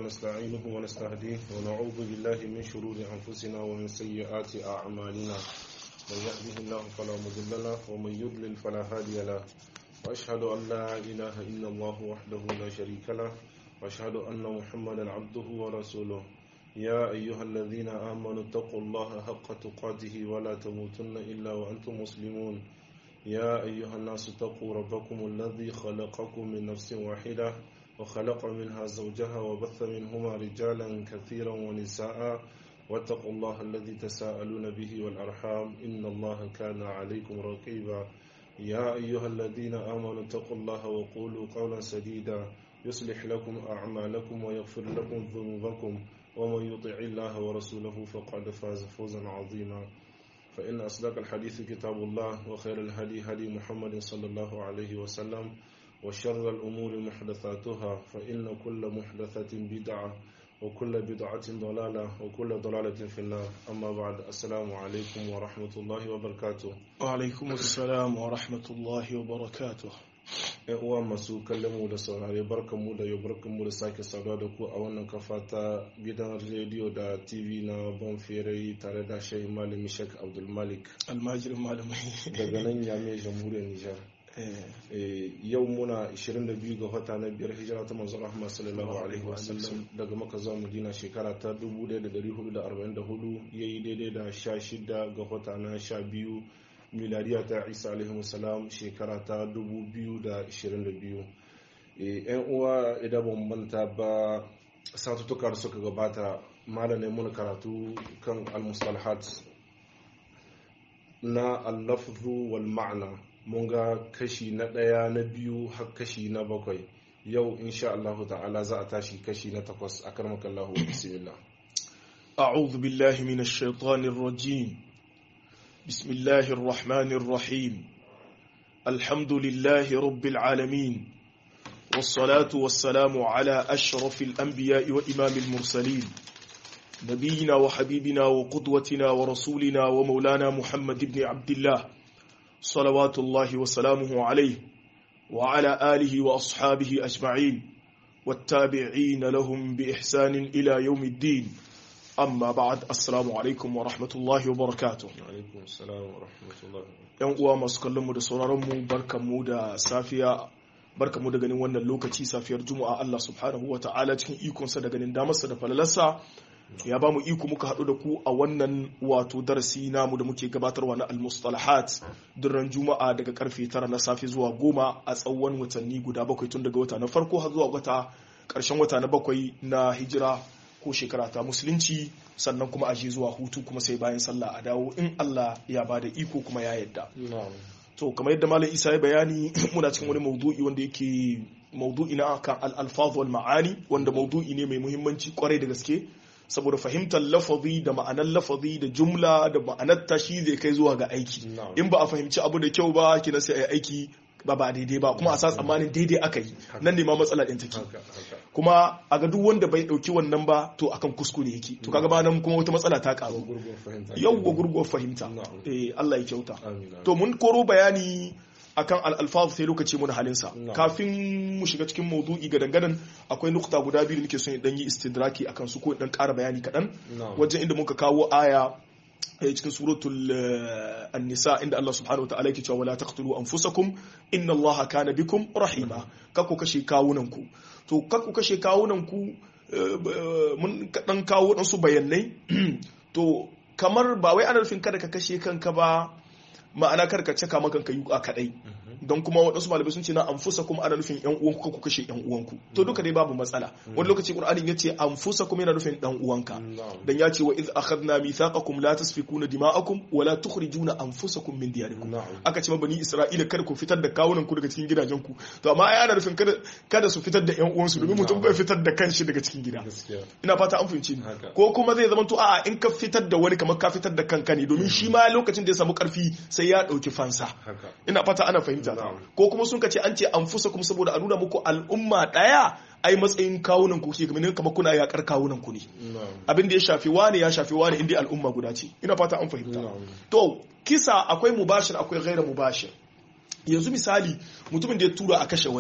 ونستعينه ونستهديه ونعوذ بالله من شرور أنفسنا ومن سيئات أعمالنا من يهده الله فلا مضل له ومن يضلل فلا هادي له وأشهد أن لا إله إلا الله وحده لا شريك له وأشهد أن محمدا عبده ورسوله يا أيها الذين آمنوا اتقوا الله حق تقاته ولا تموتن إلا وأنتم مسلمون يا أيها الناس اتقوا ربكم الذي خلقكم من نفس واحدة وخلق منها زوجها وبث منهما رجالا كثيرا ونساء واتقوا الله الذي تساءلون به والأرحام إن الله كان عليكم رقيبا يا أيها الذين آمنوا اتقوا الله وقولوا قولا سديدا يصلح لكم أعمالكم ويغفر لكم ذنوبكم ومن يطع الله ورسوله فقد فاز فوزا عظيما فإن أصدق الحديث كتاب الله وخير الهدي هدي محمد صلى الله عليه وسلم وشر الأمور محدثاتها فإن كل محدثة بدعة وكل بدعة ضلالة وكل ضلالة في النار أما بعد السلام عليكم ورحمة الله وبركاته وعليكم السلام ورحمة الله وبركاته yan uwa masu kallon mu da saurare barkan mu da yau barkan mu da sake saduwa da ku a wannan kafa ta gidan rediyo da tv na bon fere tare da shehi malami shek abdulmalik almajirin malamai daga nan yame jamhuriyar nijar yau muna 22 ga wata na biyar hijira ta manzon rahama sallallahu alaihi wasallam daga maka zuwa madina shekara ta 1444 yayi daidai da 16 ga wata na 12 miladiya ta isa alaihi salam shekara ta 2022 yan uwa idan ban manta ba satutukar suka gabata malamin muna karatu kan al-mustalahat na al-lafzu wal ma'ana mun ga kashi na ɗaya na biyu har kashi na bakwai yau insha Allah ta'ala za a tashi kashi na takwas a karmakallahu bismillah أعوذ بالله من الشيطان الرجيم بسم الله الرحمن الرحيم الحمد لله رب العالمين والصلاة والسلام على أشرف الأنبياء وإمام المرسلين نبينا وحبيبنا وقدوتنا ورسولنا ومولانا محمد بن عبد الله صلوات الله وسلامه عليه وعلى آله وأصحابه أجمعين والتابعين لهم بإحسان إلى يوم الدين amma ba'ad assalamu alaikum wa rahmatullahi wa barakatuh alaikum assalam wa rahmatullahi yan uwa masu kallon mu da sauraron mu barkanmu da safiya barkanmu da ganin wannan lokaci safiyar juma'a Allah subhanahu wa ta'ala cikin ikonsa da ganin damarsa da falalarsa ya ba mu iko muka haɗu da ku a wannan wato darasi namu da muke gabatarwa na al-mustalahat duran juma'a daga karfe tara na safe zuwa goma a tsawon watanni guda bakwai tun daga wata na farko har zuwa wata ƙarshen wata na bakwai na hijira ko shekara ta musulunci sannan kuma aje zuwa hutu kuma sai bayan sallah a dawo in Allah ya ba da iko kuma ya yadda to kamar yadda malam Isa ya bayani muna cikin wani maudu'i wanda yake maudu'i na kan al-alfaz wal ma'ani wanda maudu'i ne mai muhimmanci kwarai da gaske saboda fahimtar lafazi da ma'anar lafazi da jumla da ma'anar ta shi zai kai zuwa ga aiki in ba a fahimci abu da kyau ba kina sai a aiki ba ba daidai ba kuma a sa tsammanin daidai aka yi nan ne ma matsala ɗin take kuma a ga duk wanda bai ɗauki wannan ba to akan kuskure yake to kaga ba nan kuma wata matsala ta karu yau ga gurguwar fahimta eh Allah ya kyauta to mun koro bayani akan al-alfaz sai lokaci mun halinsa kafin mu shiga cikin maudu'i ga dangadan akwai nukta guda biyu da nake son dan yi istidraki akan su ko dan ƙara bayani kaɗan wajen inda muka kawo aya cikin suratul an-nisa inda Allah subhanahu wa ta'ala yake cewa wala taqtulu anfusakum inna Allaha kana bikum rahima kako kashe kawunan ku to kako kashe kawunan ku mun dan kawo dan su bayanai to kamar ba wai ana nufin kada ka kashe kanka ba ma'ana kar ka caka maka kanka yuka kadai don kuma waɗansu malamai sun ce na anfusa kuma ana nufin yan uwanku ku kashe yan uwanku to duka dai babu matsala wani lokaci qur'ani ya ce anfusa kuma yana nufin dan uwanka dan ya ce wa iz akhadna mithaqakum la tasfikuna dima'akum wa la tukhrijuna anfusakum min diyarikum aka ce bani isra'ila kada ku fitar da kawunan ku daga cikin gidajen ku to amma ai ana nufin kada kada su fitar da yan uwansu domin mutum bai fitar da kanshi daga cikin gida ina fata an fahimci ko kuma zai zama to a'a in ka fitar da wani kamar ka fitar da kanka ne domin shi ma lokacin da ya samu karfi sai ya dauki fansa ina fata ana fahimta ko kuma sun ka ce an ce an fusa kuma saboda a nuna muku al'umma daya ai matsayin kawunan ku ke game kamar kuna yakar kawunan ku ne abin da ya shafi wani ya shafi wani inda al'umma guda ce ina fata an fahimta to kisa akwai mubashir akwai ghaira mubashir yanzu misali mutumin da ya tura a kashe wani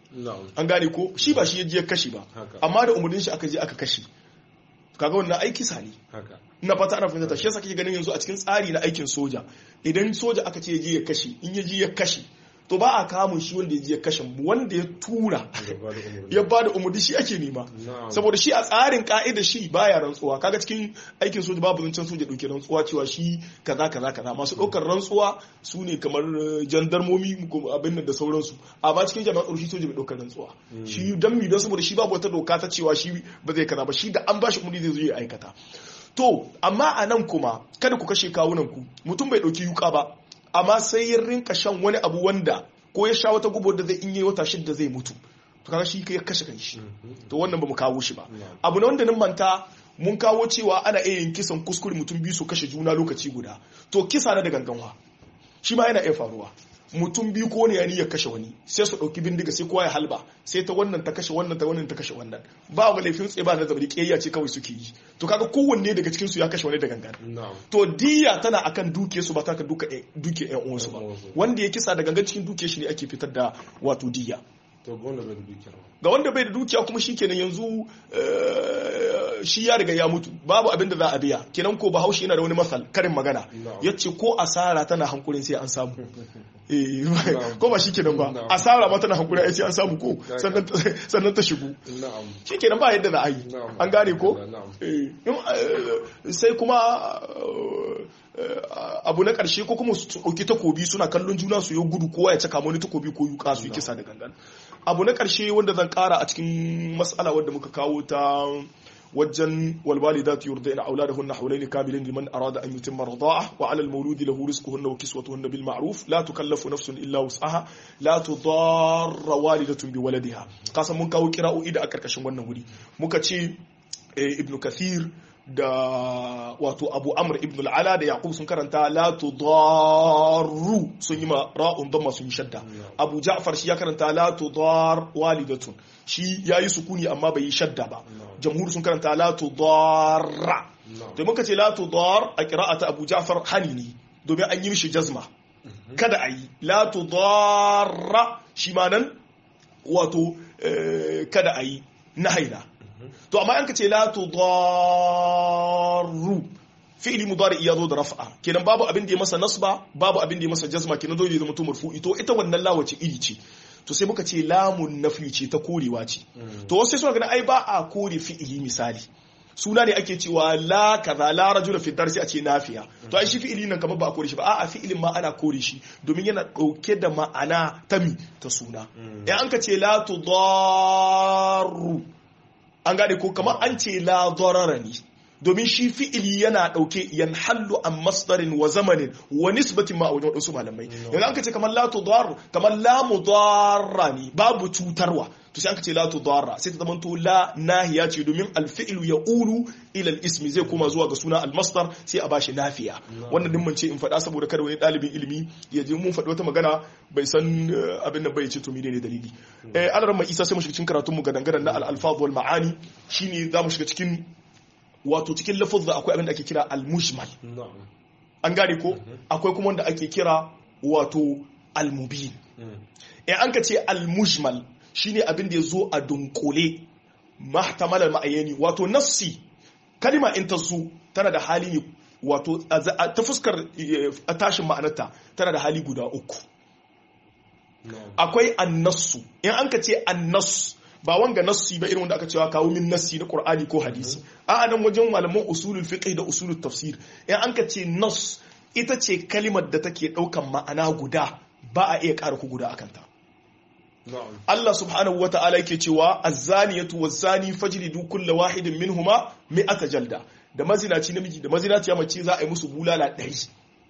na'am an gane ko shi ba shi ya je ya kashe ba Haka. amma da umarnin shi aka je aka kashe kaga wannan aiki sa ne haka ina fata ana fahimta shi yasa kake ganin yanzu a cikin tsari na aikin soja idan soja aka ce ya je ya kashe in ya je ya kashe to ba a kamun shi wanda ya je ya kashe wanda ya tura gaba da umarni ya ba da umarni shi ake nema na'am saboda shi a tsarin ka'ida shi baya rantsuwa kaga cikin aikin soja babu zancen soja dauke rantsuwa cewa shi kaza kaza kaza masu daukar rantsuwa su ne kamar eh, jandarmomi ko abin nan da sauransu amma cikin jami'an tsaro shi soja bai daukar rantsuwa shi dan mi don saboda shi babu wata doka ta cewa shi ba zai kaza ba shi da an bashi umarni zai zo ya aikata to amma a nan kuma kada ku kashe kawunan ku mutum bai dauki yuka ba amma sai ya rinka shan wani abu wanda ko ya sha wata gubo da zai in yi wata shidda zai mutu to kaga shi kai ya kashe kanshi to wannan ba mu kawo shi ba abu na wanda nan manta mun kawo cewa ana iya yin kisan kuskure mutum biyu su kashe juna lokaci guda to kisa na da ganganwa shi ma yana iya faruwa mutum biyu ko ne ya niyyar kashe wani sai su ɗauki bindiga sai kowa ya halba sai ta wannan ta kashe wannan ta wannan ta kashe wannan ba ga laifin tsaye ba na zabari ƙiyayya ce kawai suke yi to kaga kowanne daga cikin su ya kashe wani da gangan na'am to diya tana akan duke su ba ta ka duka duke ƴan uwansu ba Ƴan uwansu. wanda ya kisa da gangan cikin duke shi ne ake fitar da wato diya to gwamna bai da dukiya ba ga wanda bai da dukiya kuma shi kenan yanzu eh, shi ya riga ya mutu babu abin da za a biya kenan ko bahaushe yana da wani masal karin magana Na'am. ya ce ko asara tana hankulin sai an samu Eh, Na'am. ko ba shi kenan ba Na'am. asara ma tana hankulin sai an samu ko Na'am. sannan sannan ta shigo na'am shi kenan ba yadda za a yi Na'am. an gane ko Na'am. Eh, in, eh, sai kuma eh, abu na ƙarshe ko kuma su ɗauki takobi suna kallon juna su yi gudu kowa ya caka wani takobi ko yuka su yi kisa da gangan abu na ƙarshe wanda zan ƙara a cikin mas'ala wadda muka kawo ta wajen walwalidat yurdina auladahunna hawlayn kamilin liman arada an yutimma rida'a wa 'ala al-mawludi lahu rizquhunna wa kiswatuhunna bil ma'ruf la tukallafu nafsun illa wus'aha la tudarra walidatun bi waladiha kasan mun kawo kira'o'i da a karkashin wannan wuri muka ce eh, ibn kathir da wato abu amr ibn al'ala da yaqub sun karanta la tudarru sun yi ma ra'un damma sun yi shadda abu ja'far shi ya karanta la tudar walidatun shi yayi sukuni amma bai yi shadda ba jamhur sun karanta la tudarra to muka ce la tudar a qira'ata abu ja'far hani ne domin an yi mishi jazma kada a yi la tudarra shi ma nan wato eh, kada a yi na haina to amma yanka ce la tudarru fi'li mudari ya zo da raf'a kenan babu abin da ya masa nasba babu abin da ya masa jazma kenan dole ya zama to marfu'i to ita wannan la wace iri ce to sai muka ce lamun nafi ce ta korewa ce to wasu sai suna ganin ai ba a kore fi'ili misali suna ne ake cewa la kaza la rajula fi dar sai a ce nafiya to ai shi fi'ili nan kamar ba a kore shi ba a'a fi'ilin ma ana kore shi domin yana dauke da ma'ana ta mi ta suna in an ka ce la tudarru an gane ko kamar an ce la darara ne domin shi fi'ili yana dauke yanhallu an masdarin wa zamanin wa nisbatin ma a wajen wasu malamai yanzu an ka ce kamar la tudar kamar la mudarra ne babu cutarwa to sai an ka ce la tudarra sai ta zamanto la nahiya ce domin alfi'lu ya ulu ila ismi zai koma zuwa ga suna almasdar sai a bashi nafiya wannan din mun ce in faɗa saboda kada wani ɗalibin ilimi ya je mun faɗi wata magana bai san eh, abin nan bai ce to menene dalili eh alaran mai isa sai mu shiga cikin karatun mu ga dangaren na al-alfaz wal ma'ani shine za mu shiga cikin wato cikin lafazza akwai abin da ake kira al-mujmal na'am an gane ko akwai kuma wanda ake kira wato al-mubin in an ka ce al-mujmal shine abin da ya zo a dunkule mahtamalar ma'ayani wato nafsi kalima in ta zo tana da hali ne wato a za- a- ta fuskar eh, a tashin ma'anarta tana da hali guda uku na'am akwai annasu in an ka ce annas ba wanga nassi ba irin wanda aka cewa kawo min nassi na qur'ani ko hadisi a nan wajen malaman usulul fiqh da usulul tafsir in an ka ce nas ita ce kalimar da take daukan ma'ana guda ba a iya ƙara ku guda akan ta na'am Allah subhanahu wa ta'ala yake cewa azzaniyatu wazzani fajlidu kulla wahidin minhuma mi'ata jalda da mazinaci namiji da mazinaciya mace za a yi musu bulala ɗari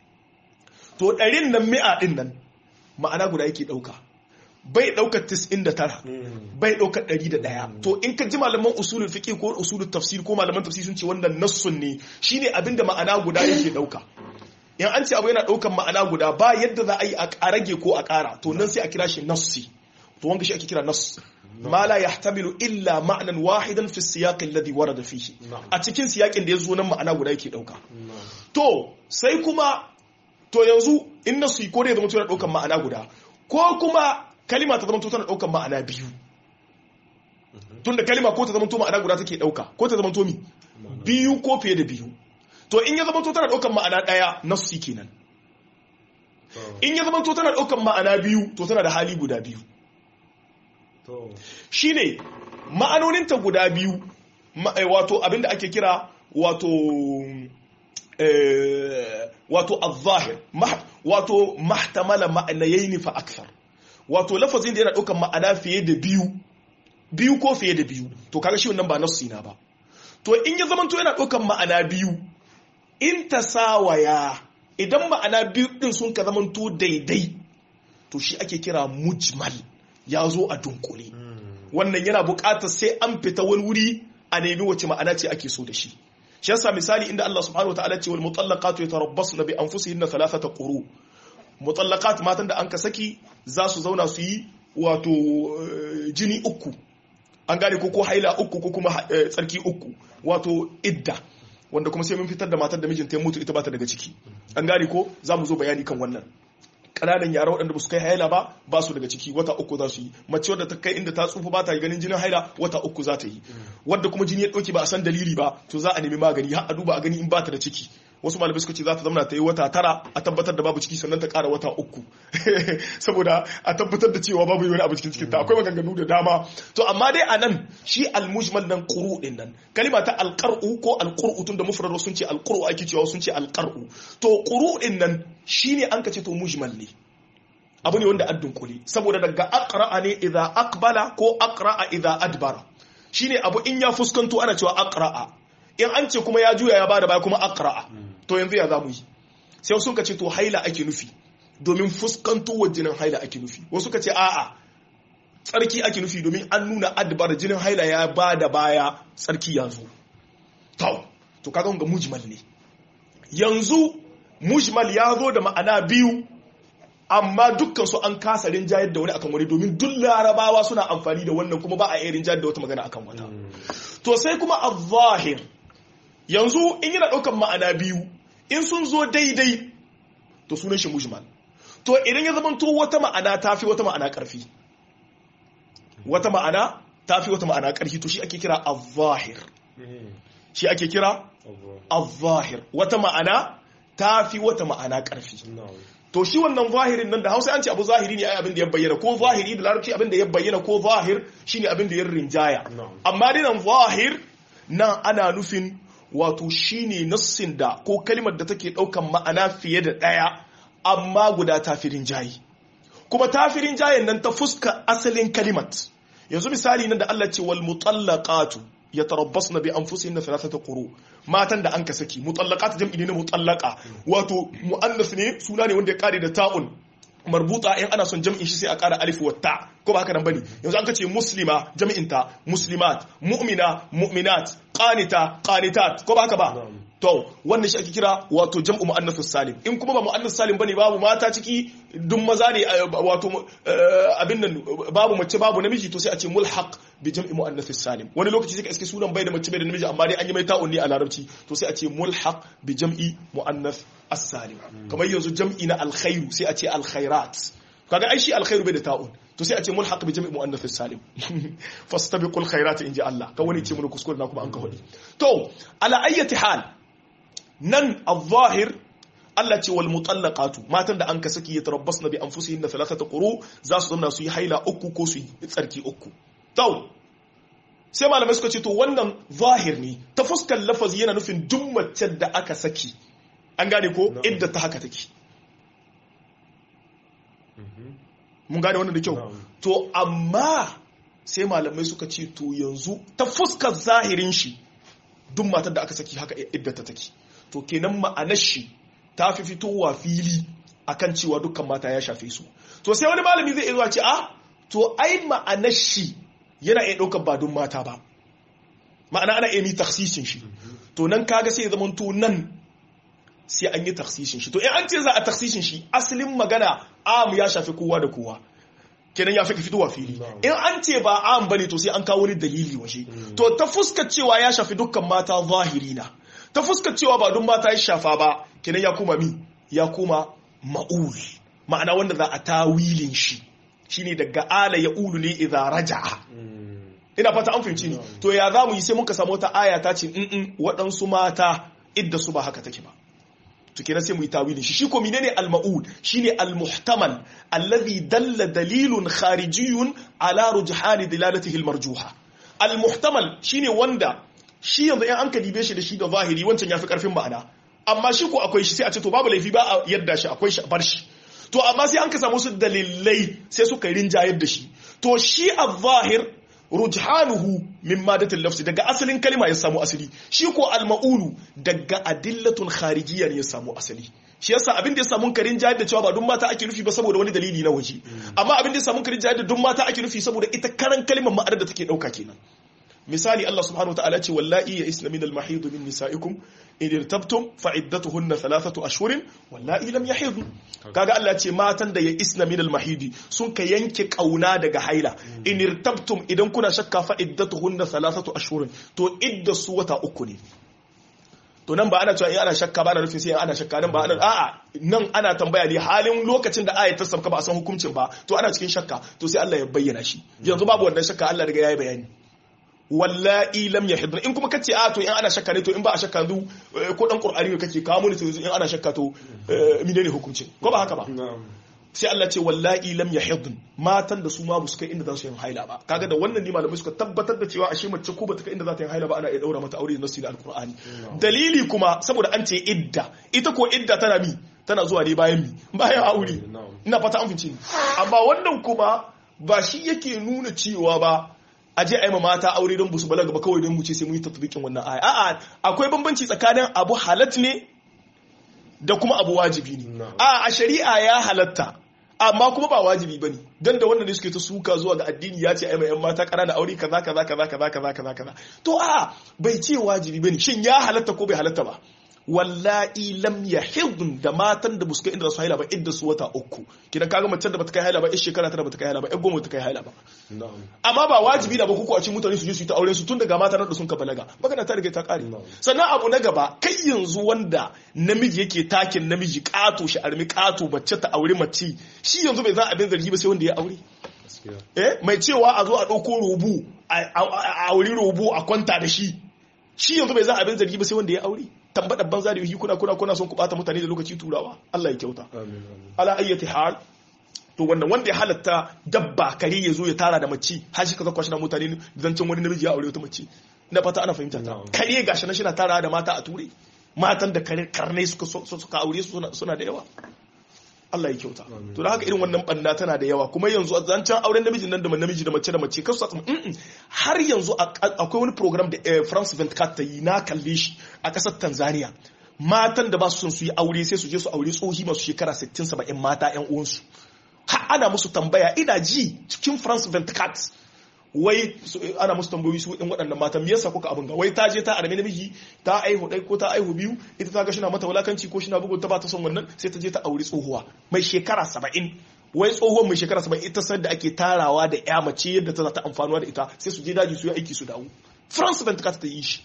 to ɗarin nan mi'a ɗin nan ma'ana guda yake ɗauka bai ɗaukar tis'in da tara bai ɗaukar ɗari da ɗaya to in ka ji malaman usulul fiqh ko usulul tafsir ko malaman tafsir sun ce wannan nassun ne shine abinda ma'ana guda yake ɗauka in an ce abu yana ɗaukan ma'ana guda ba yadda za a yi a rage ko a ƙara to nan sai a kira shi nassi to wanga shi ake kira nass ma la yahtamilu illa ma'nan wahidan fi siyaq alladhi warada fihi a cikin siyakin da ya zo nan ma'ana guda yake ɗauka to sai kuma to yanzu in nasu ko da ya zama yana ɗaukan ma'ana guda ko kuma kalima ta zamanto tana ɗaukan ma'ana biyu tunda kalima ko ta zamanto ma'ana guda take ɗauka ko ta zamanto mi biyu ko fiye da biyu to in ya zamanto tana ɗaukan ma'ana ɗaya nassi kenan in ya zamanto tana ɗaukan ma'ana biyu to tana da hali guda biyu shine ma'anoninta guda biyu wato abinda ake kira wato wato al-zahir wato mahtamala ma'anayaini fa akthar wato lafazin da yana ɗaukan ma'ana fiye da biyu biyu ko fiye da biyu to kaga shi wannan ba nassi na ba to in ya zamanto yana ɗaukan ma'ana biyu in ta sawaya idan ma'ana biyu din sun ka zamanto daidai to shi ake kira mujmal ya zo a dunkule wannan yana buƙatar sai an fita wani wuri a nemi wace ma'ana ce ake so da shi shi yasa misali inda Allah subhanahu wa ta'ala ce wal mutallaqatu yatarabbasna bi anfusihinna thalathata quru mutallaqat matan da an ka saki za su zauna su yi wato jini uku an gane ko ko haila uku ko kuma tsarki uku wato idda wanda kuma sai mun fitar da matar da mijinta ya mutu ita ba ta daga ciki an gane ko za mu zo bayani kan wannan ƙananan yara waɗanda ba su kai haila ba ba su daga ciki wata uku za su yi mace wadda ta kai inda ta tsufa ba ta yi ganin jinin haila wata uku za ta yi wadda kuma jini ya ɗauke ba a san dalili ba to za a nemi magani har a duba a gani in ba ta da ciki wasu malamai suka ce za ta zama ta yi wata tara a tabbatar da babu ciki sannan ta ƙara wata uku saboda a tabbatar da cewa babu wani abu cikin cikin ta akwai maganganu da dama to amma dai a nan shi almujmal nan quru din nan kalima ta alqar'u ko alqur'u tun da mufrad sun ce alqur'u ake cewa sun ce alqar'u to quru din nan shine an kace to mujmal ne abu ne wanda addun kuli saboda daga aqra'a ne idza aqbala ko aqra'a idza adbara shine abu in ya fuskanto ana cewa aqra'a in an ce kuma ya juya ya bada baya kuma aqra'a to yanzu ya zamu yi sai sun ka ce to haila ake nufi domin fuskantowar jinin haila ake nufi wasu ka ce a'a tsarki ake nufi domin an nuna adbar jinin haila ya bada baya tsarki ya zo to to kaga ga mujmal ne yanzu mujmal ya zo da ma'ana biyu amma dukkan su an kasa rinjayar da wani akan wani domin duk larabawa suna amfani da wannan kuma ba a iya rinjayar da wata magana akan wata to sai kuma al-zahir yanzu in yana ɗaukan ma'ana biyu in sun zo daidai to sunan shi mujmal to idan ya zama to wata ma'ana ta fi wata ma'ana ƙarfi wata ma'ana ta fi wata ma'ana ƙarfi to shi ake kira al-zahir shi ake kira al-zahir wata ma'ana ta fi wata ma'ana ƙarfi to shi wannan zahirin nan da hausa an ce abu zahiri ne ai abin da ya bayyana ko zahiri da larabci abin da ya bayyana ko zahir shine abin da ya rinjaya amma dinan zahir nan ana nufin wato shine nassin da ko kalimar da take daukan ma'ana fiye da daya amma guda tafirin jayi kuma tafirin jayin nan ta fuska asalin kalimat yanzu misali nan da Allah ce wal mutallaqatu yatarabbasna bi anfusihinna thalathata quru matan da an ka saki mutallaqat jam'i ne na mutallaqa wato muannas ne suna ne wanda ya kare da ta'un marbuta in ana son jam'in shi sai a kara alif wa ta ko ba haka nan bane yanzu an ka ce muslima jam'in ta muslimat mu'mina mu'minat qanita qanitat ko ba haka ba to wannan shi ake kira wato jam'u muannath salim in kuma ba muannath salim bane babu mata ciki duk maza ne wato abin nan babu mace babu namiji to sai a ce mulhaq bi jam'i muannath salim wani lokaci sai ka iske sunan bai da mace bai da namiji amma dai an yi mai ta'un ne a larabci to sai a ce mulhaq bi jam'i muannath as-salim kamar yanzu jam'i na alkhairu sai a ce alkhairat kaga ai shi alkhairu bai da ta'un to sai a ce mulhaq bi jam'i muannath salim fastabiqul khairat inji Allah ka wani ce mun kuskure na kuma an ka hudi to ala ayyati hal nan al-zahir Allah ce wal mutallaqatu matan da an ka saki yatarabbasna bi anfusihinna thalathata quru za su zauna su yi haila uku ko su yi tsarki uku to sai malamai suka ce to wannan zahir ne ta fuskar lafazi yana nufin duk mace da aka saki an gane ko idda ta haka take mun gane wannan da kyau to amma sai malamai suka ce to yanzu ta fuskar zahirin shi duk matar da aka saki haka idda ta take to kenan ma'anar shi ta fi fitowa fili akan cewa dukkan mata ya shafe su to sai wani malami zai iya ce a to ai ma'anar shi yana iya ɗaukar ba don mata ba ma'ana ana iya mi taksisin shi to nan kaga sai zaman to nan sai an yi taksisin shi to in an ce za a taksisin shi asalin magana am ya shafi kowa da kowa kenan ya fi fitowa fili in an ce ba am bane to sai an kawo wani dalili waje to ta fuskar cewa ya shafi dukkan mata zahiri na ta fuskar cewa ba don mata ya shafa ba kenan ya koma mi ya koma ma'ul ma'ana wanda za a tawilin shi shine daga ala ya ulu ne idza raja'a ina fata an fahimci ni to ya za mu yi sai muka samu wata aya ta ce in waɗansu mata idda su ba haka take ba to kenan sai mu yi tawilin shi shi ko menene al-ma'ul shine al-muhtamal alladhi dalla dalilun kharijiyun ala rujhan dilalatihi al-marjuha al-muhtamal shine wanda shi yanzu in an ka dibe shi da shi da zahiri wancan yafi karfin ma'ana amma shi ko akwai shi sai a ce to babu laifi ba a yadda shi akwai shi a bar shi to amma sai an ka samu su dalilai sai suka rinjayar da shi to shi al-zahir rujhanuhu min madatil lafsi daga asalin kalma ya samu asali shi ko al-ma'ulu daga adillatun kharijiyya ne ya samu asali shi yasa abin da ya samu karin jayar da cewa ba duk mata ake nufi ba saboda wani dalili na waje amma abin da ya samu karin jayar da duk mata ake nufi saboda ita karan kalmar ma'anar da take dauka kenan misali Allah subhanahu wa ta'ala ce wallahi ya isna min al-mahid min nisaikum in irtabtum fa iddatuhunna thalathatu ashhurin wallahi lam yahid kaga Allah ce matan da ya isna min al-mahid sun ka yanke kauna daga haila in irtabtum idan kuna shakka fa iddatuhunna thalathatu ashhurin to iddasu wata uku ne to nan ba ana cewa in ana shakka ba ana nufin sai ana shakka nan ba ana a'a nan ana tambaya ne halin lokacin da ayat ta sauka ba a san hukuncin ba to ana cikin shakka to sai Allah ya bayyana shi yanzu babu wannan shakka Allah riga yayi bayani wallahi lam yahidun in kuma kace a to in ana shakka ne to in ba a shakka yanzu ko dan qur'ani ne kake kawo mu to in ana shakka to menene hukuncin ko ba haka ba sai Allah ce wallahi lam yahidun matan da su ma ba su kai inda za su yi haila ba kaga da wannan ne malamai suka tabbatar da cewa ashe mace ko ba ta kai inda za ta yi haila ba ana iya daura mata aure da nasi da alqur'ani dalili kuma saboda an ce idda ita ko idda tana mi tana zuwa ne bayan mi bayan aure ina fata an fince ni amma wannan kuma ba shi yake nuna cewa ba a je a yi mata aure don busu balaga ba kawai don mu ce sai mu yi tatbikin wannan aya a'a akwai bambanci tsakanin abu halat ne da kuma abu wajibi ne a a shari'a ya halatta amma kuma ba wajibi bane dan da wannan ne suke ta suka zuwa ga addini ya ce ai mai yan mata ƙanana aure kaza kaza kaza kaza kaza kaza kaza to a bai ce wajibi bane shin ya halatta ko bai halatta ba wallahi lam yahidun da matan da buska inda su haila ba idda su wata uku kidan kaga macen da bata kai haila ba in shekara tara bata kai haila ba in goma bata kai haila ba amma ba wajibi da ba kuku a cikin mutane su je su yi ta aure su tun daga mata nan da sun ka balaga magana ta riga ta kare sannan abu na gaba kai yanzu wanda namiji yake takin namiji kato shi armi kato mace ta aure mace shi yanzu bai za abin zargi ba sai wanda ya aure eh mai cewa a zo a ɗauko rubu a auri rubu a kwanta da shi shi yanzu bai za abin zargi ba sai wanda ya aure tambada banza da yi kuna kuna kuna son ku bata mutane da lokaci turawa Allah ya kyauta ala ayyati hal to wannan wanda ya halatta dabba kare ya zo ya tara da mace har shi kaza kwashi na mutane zancen wani namiji ya aure wata mace ina fata ana fahimta ta kare gashi na shi na tara da mata a ture matan da kare karne suka suka aure su suna da yawa Allah ya kyauta to da haka irin wannan banna tana da yawa kuma yanzu a zancen auren namijin nan da namiji da mace da mace kasu sa har yanzu akwai wani program da France 24 ta yi na kalle shi a kasar Tanzania matan da ba su son su yi aure sai su je su aure tsohi masu shekara 60 70 mata yan uwansu har ana musu tambaya ina ji cikin France 24 wai ana musu tambayoyi su in waɗannan matan me yasa kuka abin ga wai ta je ta arme namiji ta aihu ɗai ko ta aihu biyu ita ta ga shi na mata wulakanci ko shi na bugun ta ba ta son wannan sai ta je ta auri tsohuwa mai shekara saba'in wai tsohuwar mai shekara saba'in ita san da ake tarawa da ya mace yadda ta za ta amfanuwa da ita sai su je daji su yi aiki su dawo france ban ta ta yi shi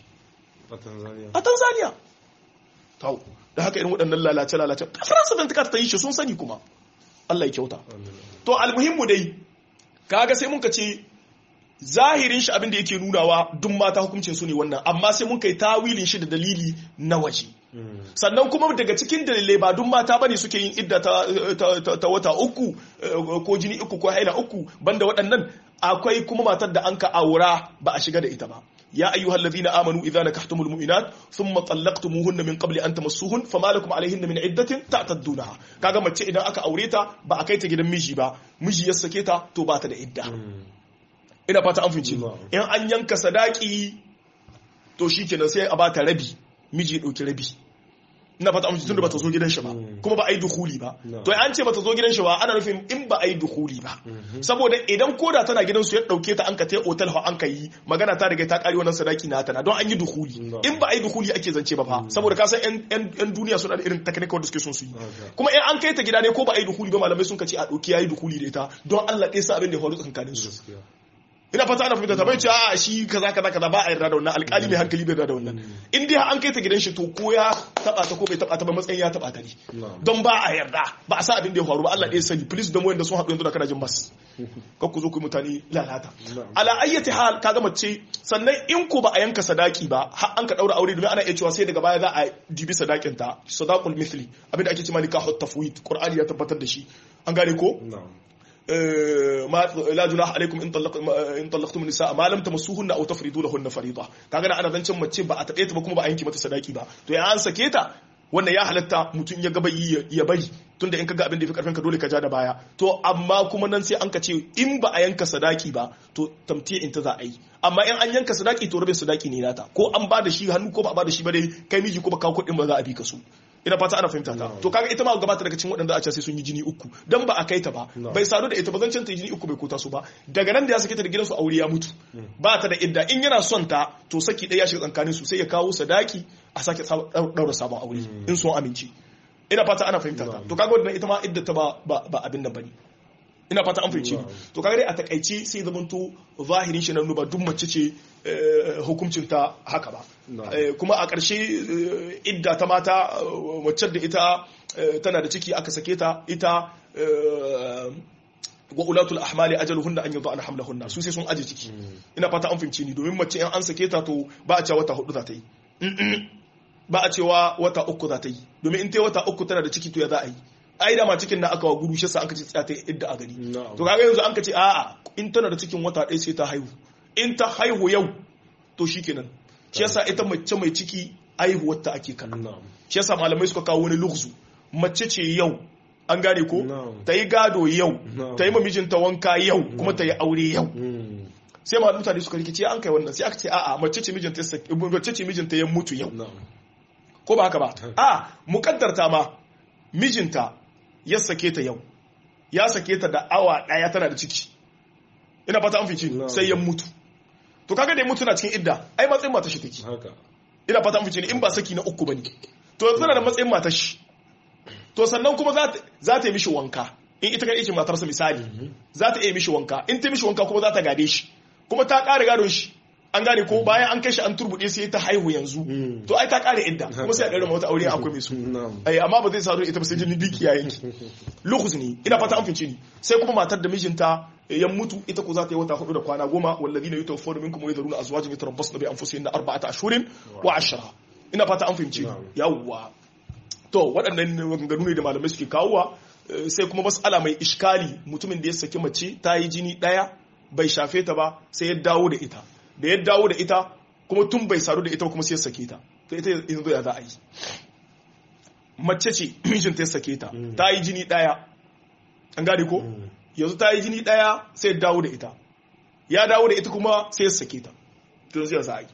a tanzania tau da haka irin waɗannan lalace lalace france ban ta yi shi sun sani kuma allah ya kyauta to almuhimmu dai kaga sai mun ka ce zahirin shi abinda yake nunawa duk mata hukuncin su ne wannan amma sai mun kai tawilin shi da dalili na waje sannan kuma daga cikin dalilai ba duk mata bane suke yin idda ta, ta, wata uku ko jini uku ko haila uku banda waɗannan akwai kuma matar da an ka aura ba a shiga da ita ba ya ayyuhal ladina amanu idza nakahtumul mu'minat thumma talaqtumuhunna min qabli an tamassuhun fama lakum alayhinna min iddatin ta'taddunaha kaga mace idan aka aure ta ba a kai ta gidan miji ba miji ya sake ta to ba ta da idda ina fata an fince in an yanka sadaki to shi kenan sai a bata rabi miji ya ɗauki rabi ina fata an fince tunda bata zo gidan shi ba kuma ba a yi dukuli ba to an ce bata zo gidan shi ba ana nufin in ba a yi dukuli ba saboda idan koda tana gidan su ya ɗauke ta an ka tai otal an ka yi magana ta riga ta ƙari wannan sadaki na tana don an yi dukuli in ba a yi dukuli ake zance ba fa saboda ka san yan duniya suna da irin technical da suke son su yi kuma in an kai ta gida ne ko ba a yi dukuli ba malamai sun ka ce a ɗauki ya yi dukuli da ita don Allah ɗaya sa abin da ya faru tsakanin su ina fata ana fahimta ta bai ce a shi kaza kaza kaza ba a yarda da wannan alƙali mai hankali bai yarda da wannan in dai an kai ta gidan shi to ko ya taba ta ko bai taba ta ba matsayin ya taba ta ne don ba a yarda ba a sa abin da ya faru ba Allah ɗaya sani please don wanda sun haɗu yanzu da kana jin bas kar ku zo ku yi mutane lalata ala ayyati hal kaga mace sannan in ko ba a yanka sadaki ba har an ka daura aure domin ana iya cewa sai daga baya za a dibi sadakin ta sadaqul mithli abin da ake cewa nikahut tafwid qur'ani ya tabbatar da shi an gane ko ما لا جناح عليكم ان طلق ان طلقتم النساء ما لم تمسوهن او تفرضوا لهن فريضه kaga na ana zancen mace ba a taɓe ta ba kuma ba a yanke mata sadaki ba to ya an sake ta wannan ya halatta mutum ya gaba ya bari tunda in kaga abin da yafi karfin ka dole ka ja da baya to amma kuma nan sai an ka ce in ba a yanka sadaki ba to tamtiya in ta za a yi amma in an yanka sadaki to rabin sadaki ne nata ko an ba da shi hannu ko ba a ba da shi ba dai kai miji ko ba kawo kuɗin ba za a bi ka su ina fata ana fahimta ta to kaga ita ma gabata daga cikin waɗanda a ce sai sun yi jini uku dan ba a kai ta ba bai sadu da ita ba zan canta jini uku bai kota su ba daga nan da ya sake ta da gidansu aure ya mutu ba ta da idda in yana son ta to saki ɗaya ya shiga tsakanin su sai ya kawo sadaki a sake daura sabon aure in sun amince ina fata ana fahimta ta to kaga wannan ita ma idda ta ba ba abin nan bane ina fata an fahimci to kaga dai a takaice sai zamanto zahirin shi na nuna ba duk mace ce hukuncin ta haka ba kuma a ƙarshe idda ta mata wacce da ita tana da ciki aka sake ta ita wa ulatul ahmali ajaluhunna an yadda hamlahunna su sai sun aje ciki ina fata an fahimci ni domin mace in an sake ta to ba a cewa wata hudu za ta yi ba a cewa wata uku za ta yi domin in ta wata uku tana da ciki to ya za a yi ai da ma cikin na aka wa gudu shi sa an ka ce tsaya ta idda a gari to kaga yanzu an ka ce a'a in tana da cikin wata ɗaya sai ta haihu in ta haihu yau to shikenan shi yasa ita mace mai ciki haihuwar ta ake kan shi yasa malamai suka kawo wani lughzu mace ce yau an gane ko ta yi gado yau ta yi mamijinta wanka yau kuma ta yi aure yau sai ma mutane suka rikice an kai wannan sai aka ce a'a mace ce mijinta mace ce mijinta ya mutu yau ko ba haka ba a mukaddarta ma mijinta ya sake ta yau ya sake ta da awa daya tana da ciki ina fata an fice sai ya mutu to kaga da ya mutu na cikin idda ai matsayin mata shi take ina fata an fice in ba saki na uku bane to yanzu na da matsayin mata shi to sannan kuma za ta yi mishi wanka in ita kai ce matarsa misali za ta yi mishi wanka in ta mishi wanka kuma za ta gade shi kuma ta ƙara gadon shi an gane ko bayan an kai shi an turbuɗe sai ta haihu yanzu to ai ta ƙare idda kuma sai a ɗaura mata aure akwai mai su ai amma ba zai sadu ita ba sai jini biki ya yanki lukus ne ina fata an fince ni sai kuma matar da mijinta ya mutu ita ko za ta yi wata hudu da kwana goma walladina yutawaffawna minkum wa yadhuruna azwajan yatarabbasna bi anfusihinna arba'ata ashhurin wa ashra ina fata an fince ni yawwa to waɗannan maganganu ne da malamai suke kawowa sai kuma mas'ala mai iskali mutumin da ya saki mace ta yi jini ɗaya bai shafe ta ba sai ya dawo da ita da ya dawo da ita kuma tun bai sadu da ita kuma sai ya sake ta to ita yanzu ya za a yi mace ce mijinta ya sake ta ta yi jini daya an gane ko yanzu ta yi jini daya sai ya dawo da ita ya dawo da ita kuma sai ya sake ta to yanzu ya za a yi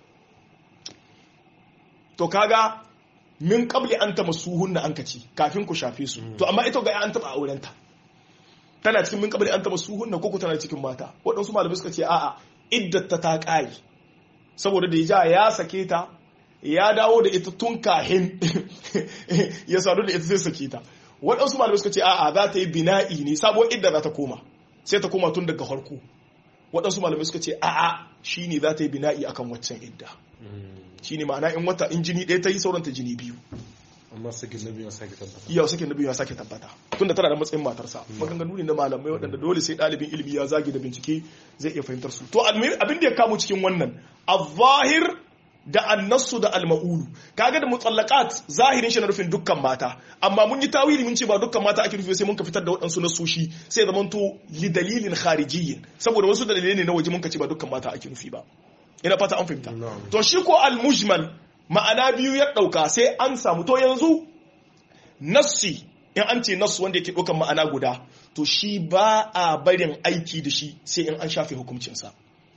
to kaga min kabli an tama suhunna an kaci kafin ku shafe su to amma ita ga an taba aurenta tana cikin min kabli an tama suhunna ko ku tana cikin mata waɗansu malamai suka ce a'a iddata ta ƙari saboda da ja ya sake ta ya dawo da ita tun kahin ya sadu da ita sai sake ta waɗansu malamai suka ce a'a za ta yi bina'i ne sabuwar idda za ta koma sai ta koma tun daga farko waɗansu malamai suka ce a'a shi ne za ta yi bina'i akan waccan idda shi ne ma'ana in wata in jini ɗaya ta yi sauran ta jini biyu amma sakin na biyu ya sake tabbata yau sakin na biyu ya sake tabbata tunda tana da matsayin matarsa maganganu ne na malamai waɗanda dole sai ɗalibin ilimi ya zage da bincike zai iya fahimtar su to abin da ya kamo cikin wannan al-zahir da annasu da al-ma'ulu kaga da mutallaqat zahirin shi na rufin dukkan mata amma mun yi tawili mun ce ba dukkan mata ake rufe sai mun ka fitar da waɗansu nasoshi sai ya zamanto li dalilin kharijiyyin saboda wasu dalilai ne na waje mun ka ce ba dukkan mata ake rufi ba ina fata an fahimta to shi ko al-mujmal ma'ana biyu ya ɗauka sai an samu to yanzu nassi in an ce nassu wanda yake ɗaukan ma'ana guda to shi ba a barin aiki da shi sai in an shafe hukuncinsa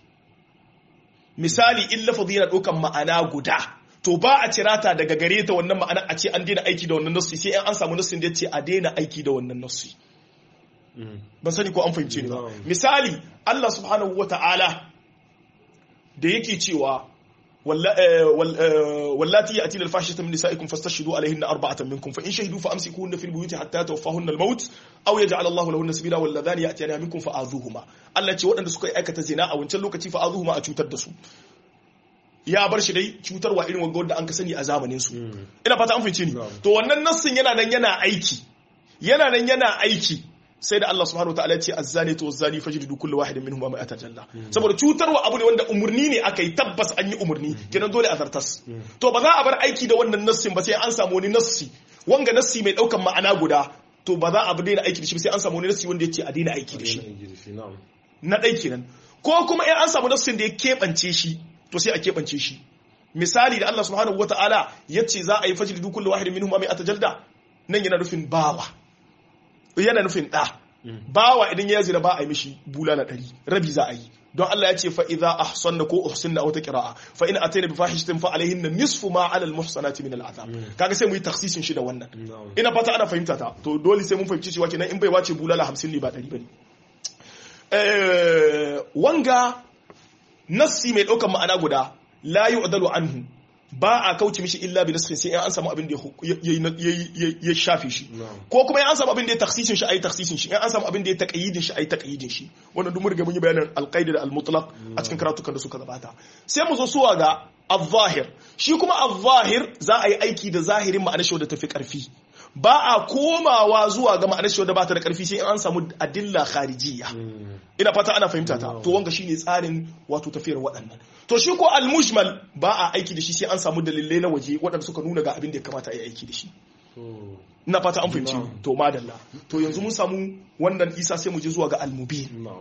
misali in lafazi yana ɗaukan ma'ana guda to ba a cirata daga gare ta wannan ma'ana a ce an daina aiki da wannan nassi sai in an samu nassin da ya ce a daina aiki da wannan nassi ban sani ko an fahimce ni ba misali Allah subhanahu wa ta'ala da yake cewa واللاتي يأتين الفاحشة من نسائكم فاستشهدوا عليهن أربعة منكم فإن شهدوا فأمسكوهن في البيوت حتى توفاهن الموت أو يجعل الله لهن سبيلا واللذان يأتيانها منكم فآذوهما الله ce waɗanda suka yi aikata zina a wancan lokaci fa azuhuma a cutar da su ya bar shi dai cutarwa irin wanda wanda an ka sani a zamanin su ina fata an fice ni to wannan nassin yana nan yana aiki yana nan yana aiki sai da Allah subhanahu wataala ya ce azzani to zani fajridu kullu wahidin minhum ma atajalla saboda cutarwa abu ne wanda umurni ne aka yi tabbas an yi umurni kenan dole a zartas to ba za a bar aiki da wannan nassin ba sai an samu wani nassi wanga nassi mai daukan ma'ana guda to ba za a bi daina aiki da shi sai an samu wani nassi wanda yake a daina aiki da shi na ɗai kenan ko kuma in an samu nassin da ya keɓance shi to sai a keɓance shi misali da Allah subhanahu wataala ya ce za a yi fajridu kullu wahidin minhum ma atajalla nan yana nufin bawa yana nufin ɗa bawa idan ya zina ba a yi mishi bulala ɗari rabi za a yi don Allah ya ce fa idza ahsanna ko uhsinna wata qira'a fa in atayna bi fahishatin fa alayhinna nisfu ma 'ala al muhsanati min al azab kaga sai mu yi taksisin shi da wannan ina fata ana fahimta ta to dole sai mun fahimci cewa kenan in bai wace bulala 50 ne ba 100 bane eh wanga nassi mai ɗaukar ma'ana guda la yu'dalu anhu ba a kauce mishi illa bi nasrin sai an samu abin da ya shafe shi ko kuma an samu abin da ya taksisin shi ayi taksisin shi an samu abin da ya taqayyidin shi ayi taqayyidin shi wannan duk mun riga mun yi bayanin alqaid da almutlaq a cikin karatukan da suka gabata sai mu zo suwa ga al-zahir shi kuma al-zahir za a yi aiki da zahirin ma'anar shi da tafi karfi ba a komawa zuwa ga ma'anar shi da ba ta da karfi sai an samu adilla kharijiyya ina fata ana fahimta ta to wanga shine tsarin wato tafiyar waɗannan to shi ko al-mujmal ba a aiki da shi sai an samu dalilai na waje waɗanda suka nuna ga abin da ya kamata a yi aiki da shi ina fata an fahimci to madalla to yanzu mun samu wannan isa sai mu je zuwa ga al-mubin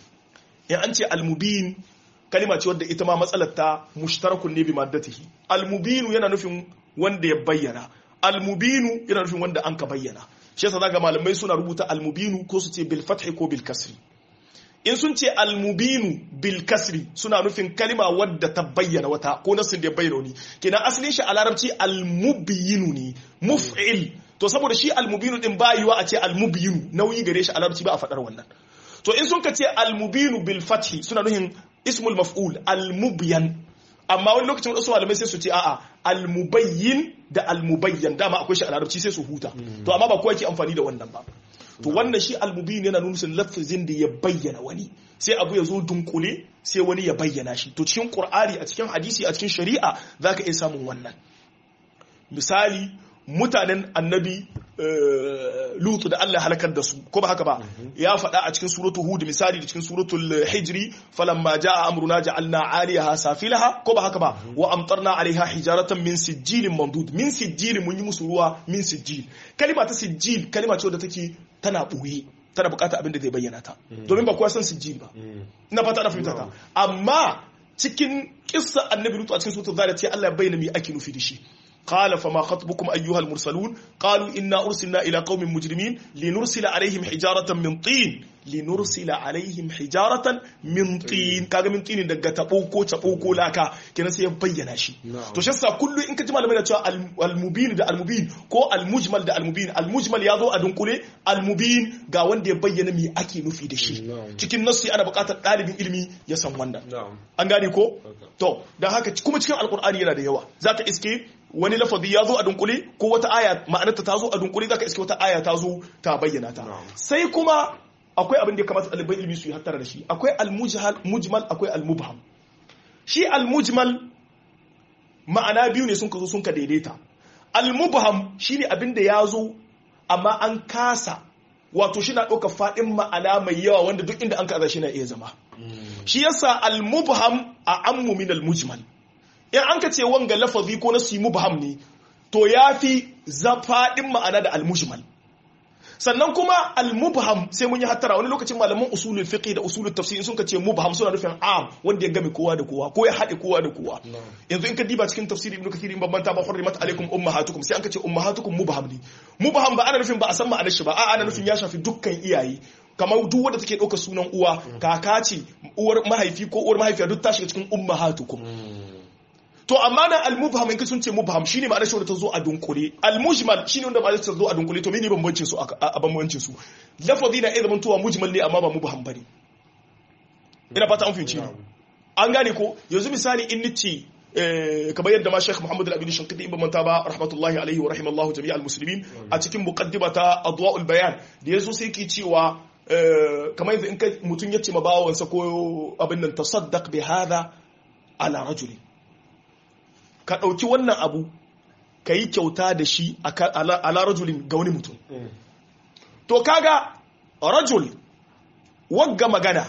in an ce al-mubin kalima ce wadda ita ma matsalar ta mushtarakun ne bi maddatihi al-mubinu yana nufin wanda ya bayyana al-mubinu yana nufin wanda an ka bayyana shi yasa zaga malamai suna rubuta al-mubinu ko su ce bil fathi ko bil kasri in sun ce almubinu bil kasri suna nufin kalima wadda ta bayyana wata ko nasin da ya bayyana wani kenan asalin shi a larabci almubiyinu ne muf'il to saboda shi almubinu din ba yiwa a ce almubiyinu nauyi gare shi a larabci ba a faɗar wannan to in sun ka ce almubinu bil fathi suna nufin ismul maf'ul almubiyan amma wani lokacin wasu malamai sai su ce a'a almubayyin da almubayyan dama akwai shi a larabci sai su huta to amma ba kowa ke amfani da wannan ba to wannan shi almubin yana nuna lafazin da ya bayyana wani sai abu ya zo dunkule sai wani ya bayyana shi to cikin qur'ani a cikin hadisi a cikin shari'a zaka iya samun wannan misali mutanen annabi lutu da Allah halakar da su ko ba haka ba ya faɗa a cikin suratu hud misali da cikin suratul hijri falamma jaa amruna ja'alna 'aliyaha safilaha ko ba haka ba wa amtarna 'alayha hijaratan min sijilin mandud min sijil mun yi musu ruwa min sijil kalima ta sijil kalima ce wadda take tana ɓoye tana bukata abin da zai bayyana ta domin ba kowa san sijil ba ina fata ana fahimta ta amma cikin kissa annabi lutu a cikin suratul zariyat sai Allah ya bayyana me ake nufi da shi قال فما خطبكم أيها المرسلون قالوا إنا أرسلنا إلى قوم مجرمين لنرسل عليهم حجارة من طين لنرسل عليهم حجارة من طين كاغا من طين daga taboko taboko laka kenan sai ya bayyana shi to shi yasa kullu in ka ji malamai da cewa al-mubin da al-mubin ko al-mujmal da al-mubin al-mujmal ya zo a dunkule al-mubin ga wanda ya bayyana me ake nufi da shi cikin nassi ana buƙatar ɗalibin ilimi ya san wannan an gane ko to dan haka kuma cikin alqur'ani yana da yawa zaka iske wani lafazi ya zo a dunkule ko wata aya ma'anarta ta zo a dunkule zaka iske wata aya ta zo ta bayyana ta sai kuma akwai abin da ya kamata ɗaliban ilimi su yi hattara da shi akwai al-mujmal akwai al-mubham shi al-mujmal ma'ana biyu ne sun ka zo sun ka daidaita al-mubham shine abin da ya zo amma an kasa wato shi na ɗauka faɗin ma'ana mai yawa wanda duk inda an kaza shi na iya zama shi yasa al-mubham a ammu min al-mujmal in an ka ce wanga lafazi ko na su mubham ne to ya fi faɗin ma'ana da al-mujmal sannan kuma al-mubham sai mun yi hattara wani lokacin malaman usulul fiqh da usulul tafsir sun ka ce mubham suna nufin am wanda ya game kowa da kowa ko ya haɗe kowa da kowa yanzu in ka diba cikin tafsiri ibnu kathir in bambanta ba hurrimat alaikum ummahatukum sai an ka ce ummahatukum mubham ne mubham ba ana nufin ba a san ma'anar shi ba a'a ana nufin ya shafi dukkan iyaye kamar duk wanda take ɗauka sunan uwa kaka ce uwar mahaifi ko uwar mahaifiya duk ta shiga cikin ummahatukum to amma na al-mubham in sun ce mubham shine ma'anar shi ta zo a dunkule al-mujmal shine wanda ma'anar ta zo a dunkule to mene bambancin su a bambancin su lafazi na iya zamantowa mujmal ne amma ba mubham bane ina fata an fahimci an gane ko yanzu misali in nace kamar yadda ma Sheikh Muhammad Al-Amin Shankiti in ba manta ba rahmatullahi alaihi wa rahimallahu jami'al muslimin a cikin muqaddima ta Adwa'ul Bayan da yazo sai yake cewa kamar yanzu in kai mutum ya ce ma bawansa ko abin nan tasaddaq bi hadha ala rajuli ka dauki wannan abu ka yi kyauta da shi ala rajulin ga wani mutum to kaga rajul wagga magana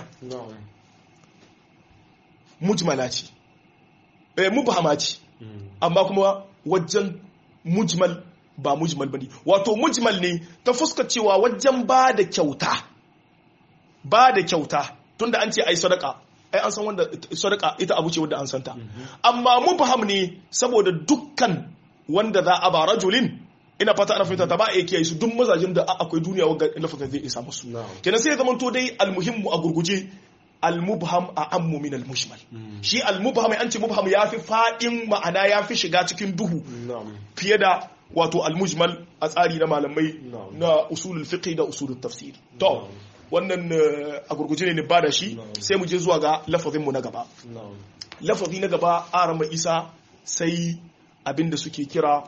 mujmala ce eh mubhama ce amma kuma wajen mujmal ba mujmal bane wato mujmal ne ta fuskar cewa wajen ba da kyauta ba da kyauta tunda an ce ai sadaka ai an san wanda sadaka ita abu ce wanda an santa amma mubham ne saboda dukkan wanda za a ba rajulin ina fata ana fahimta ta ba a kiyaye su duk mazajin da akwai duniya wanda lafazin zai isa musu kenan sai ya zama to dai almuhimmu a gurguje almubham a ammu min almushmal shi almubham an ce mubham ya fi fadin ma'ana ya fi shiga cikin duhu fiye da wato almujmal a tsari na malamai na usulul fiqh da usulul tafsir to wannan a gurguje ne ba da shi sai mu je zuwa ga lafazin mu na gaba lafazi na gaba arama isa sai abinda suke kira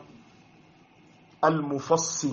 al-mufassil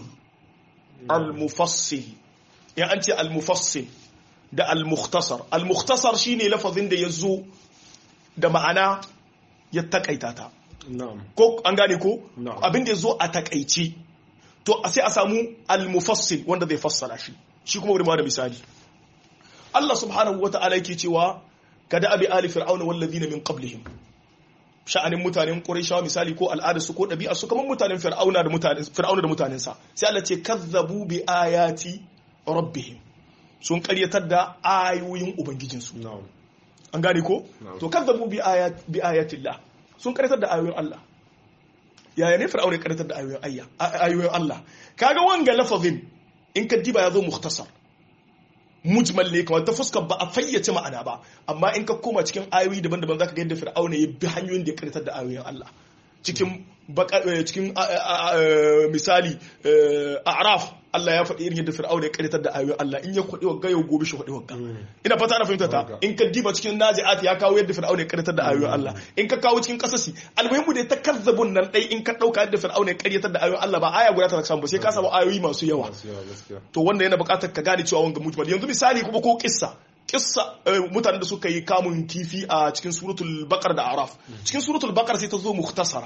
al-mufassil in an ce al-mufassil da al-mukhtasar al-mukhtasar shine lafazin da ya zo da ma'ana ya takaita ta ko an gane ko abinda ya zo a takaice to sai a samu al-mufassil wanda zai fassara shi shi kuma wurin da misali Allah subhanahu wa ta'ala yake cewa kada abi ali fir'auna wallazina min qablihim sha'anin mutanen Qurayshawa misali ko al'adarsu ko ɗabi'a su kamar mutanen Fir'auna da mutanen Fir'auna da mutanensa sai Allah ce kazzabu bi ayati rabbihim sun ƙaryatar da ayoyin ubangijinsu an gane ko to kazzabu bi ayati bi ayatillah sun ƙaryatar da ayoyin Allah yaya ne Fir'auna ya ƙaryatar da ayoyin ayya ayoyin Allah kaga wanga lafazin in ka diba ya zo mukhtasar mujmal ne kawai ta fuskar ba a fayyace ma'ana ba amma in ka koma cikin ayoyi daban-daban zaka ga yadda fir'auna ya bi hanyoyin da ya karatar da ayoyin Allah cikin cikin misali a'raf Allah ya faɗi irin yadda fir'auna ya karatar da ayoyin Allah in ya kwaɗi wa gayo gobe shi kwaɗi wa ina fata ana fahimta ta in ka diba cikin nazi'at ya kawo yadda fir'auna ya karatar da ayoyin Allah in ka kawo cikin kasasi almuhimmu da ta kazzabun nan dai in ka dauka yadda fir'auna ya karatar da ayoyin Allah ba aya guda ta samu ba sai ka samu ayoyi masu yawa to wanda yana buƙatar ka gane cewa wanga mujmal yanzu misali kuma ko kissa kissa mutanen da suka yi kamun kifi a cikin suratul baqara da araf cikin suratul baqara sai ta zo mukhtasara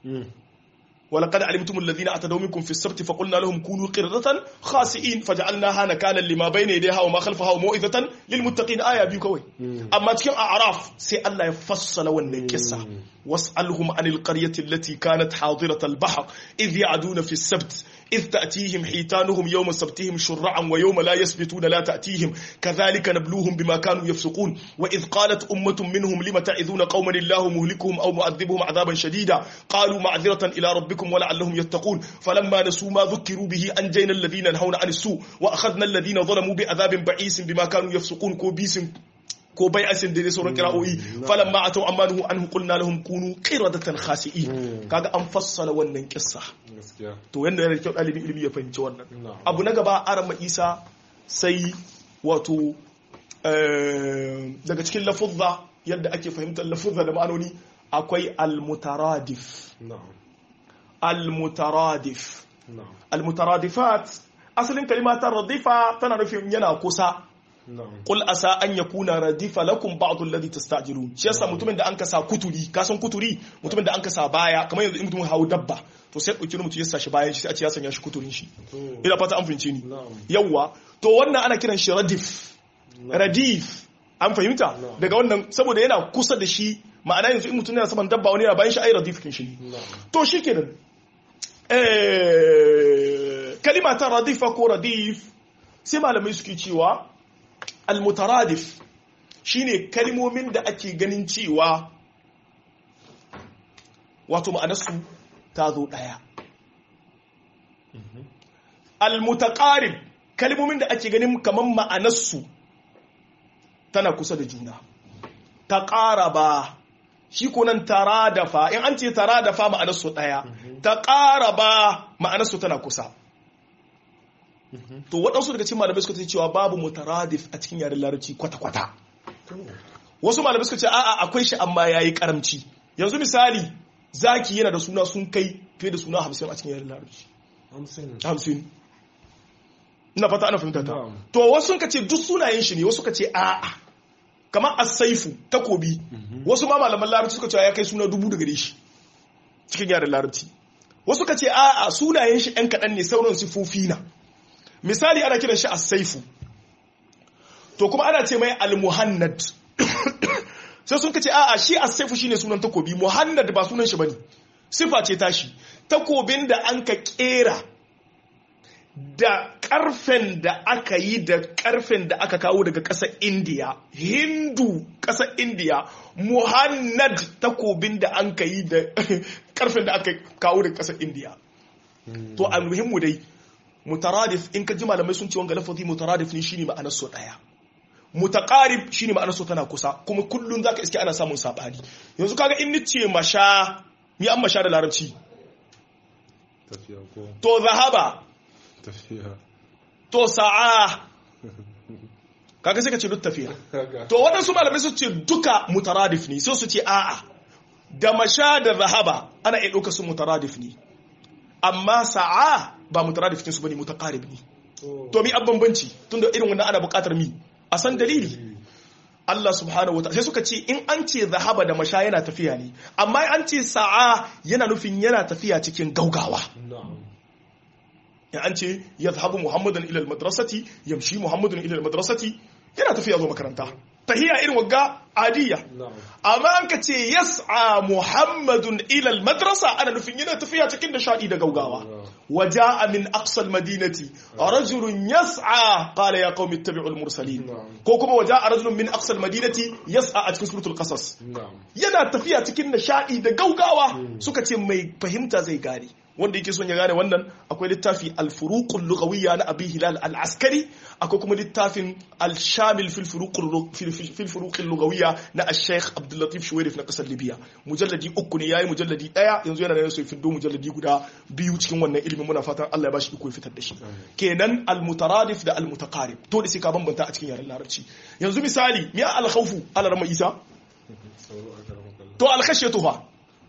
ولقد علمتم الذين اعتدوا منكم في السبت فقلنا لهم كونوا قردة خاسئين فجعلناها نكالا لما بين يديها وما خلفها وموعظة للمتقين آية بيو كوي أما تكين أعراف سي الله يفصل ون قصة واسألهم عن القرية التي كانت حاضرة البحر إذ يعدون في السبت إذ تأتيهم حيتانهم يوم سبتهم شرعا ويوم لا يسبتون لا تأتيهم كذلك نبلوهم بما كانوا يفسقون وإذ قالت أمة منهم لم تعذون قوما الله مهلكهم أو معذبهم عذابا شديدا قالوا معذرة إلى ربكم ولعلهم يتقون فلما نسوا ما ذكروا به أنجينا الذين ينهون عن السوء وأخذنا الذين ظلموا بعذاب بعيس بما كانوا يفسقون كوبيس ko bai asin da sauran kira'o'i falan ma atau amanu anhu qulna lahum kunu qiradatan khasi'in kaga an fassala wannan kissa to yanda yana da kyau dalibin ilimi ya fahimci wannan abu na gaba arama isa sai wato daga cikin lafuzza yadda ake fahimtar lafuzza da ma'anoni akwai almutaradif almutaradif almutaradifat asalin kalimatar radifa tana nufin yana kusa Qul asa an yakuna radifa lakum ba'd alladhi tastajilun shi yasa mutumin da an kasa kuturi ka san kuturi mutumin da an kasa baya kamar yanzu in mutum hawo dabba to sai dauki mutum ya sa shi bayan shi sai a ce ya sanya shi kuturin shi ina fata an fahimce ni yawa to wannan ana kiran shi radif radif an fahimta daga wannan saboda yana kusa da shi ma'ana yanzu in mutum yana saman dabba wani yana bayan shi ai radif kin shi ne to shikenan eh kalima ta radifa ko radif sai malamai suke cewa almutaradif shine kalmomin da ake ganin cewa wato ma'anarsu ta zo ɗaya almutaqarib kalmomin da ake ganin kamar ma'anarsu tana kusa da juna taqaraba shi ko nan taradafa in an ce taradafa ma'anarsu ɗaya taqaraba ma'anarsu tana kusa to waɗansu daga cikin malamai suka ce cewa babu mutaradif a cikin yaren larabci kwata-kwata wasu malamai suka ce a'a akwai shi amma yayi karamci yanzu misali zaki yana da suna sun kai fiye da suna hamsin a cikin yaren larabci hamsin ina fata ana fahimta ta to wasu ka ce duk sunayen shi ne wasu ka ce a'a kamar asaifu takobi wasu ma malaman larabci suka ce ya kai suna dubu da gare shi cikin yaren larabci wasu ka ce a'a sunayen shi ɗan kaɗan ne sauran sifofi na misali ana kiran shi asaifu to kuma ana ce mai almuhannad sai sun ka ce a'a shi asaifu shine sunan takobi muhannad ba sunan shi bane sifa ce tashi takobin da an ka kera da karfen da aka yi da karfen da aka kawo daga ƙasar indiya hindu ƙasar indiya muhannad takobin da an ka yi da karfen da aka kawo daga ƙasar indiya to almuhimmu dai mutaradif in ka ji malamai sun ce wanga lafazi mutaradif ne shine ma'anar so daya mutaqarib shine ma'anar so tana kusa kuma kullun zaka iske ana samun sabani yanzu kaga in nice masha mi an masha da larabci to zahaba to sa'a kaga sai ka ce duk tafiya to waɗansu malamai su ce duka mutaradif ne sai su ce a'a da masha da zahaba ana iya ɗauka su mutaradif ne amma sa'a ba mutaradif ne su bane mutaqarib ne to mi abban banci tunda irin wannan ana buƙatar mi a san dalili Allah subhanahu wa ta'ala sai suka ce in an ce zahaba da masha yana tafiya ne amma an ce sa'a yana nufin yana tafiya cikin gaugawa in an ce yadhhabu muhammadan ila almadrasati yamshi muhammadan ila almadrasati yana tafiya zo makaranta tahiya irin wagga adiyya amma an ka ce yas'a muhammadun ila almadrasa ana nufin yana tafiya cikin nishadi da gaugawa waja'a min aqsal madinati rajulun yas'a qala ya qaumi ittabi'u almursalin ko kuma waja'a rajulun min aqsal madinati yas'a a cikin suratul qasas yana tafiya cikin nishadi da gaugawa suka ce mai fahimta zai gane wanda yake son ya gane wannan akwai littafi al-furuqul lughawiyya na Abi Hilal al-Askari akwai kuma littafin al-shamil fil furuqul fil furuqil lughawiyya na al-Sheikh Abdul Latif Shuwairif na kasar Libya mujalladi uku ne yayi mujalladi daya yanzu yana da so fido mujalladi guda biyu cikin wannan ilimin muna fatan Allah ya bashi iko ya fitar da shi kenan al-mutaradif da al-mutaqarib to da sai ka bambanta a cikin yaren larabci yanzu misali miya al-khawfu al-rama Isa to al-khashyatu fa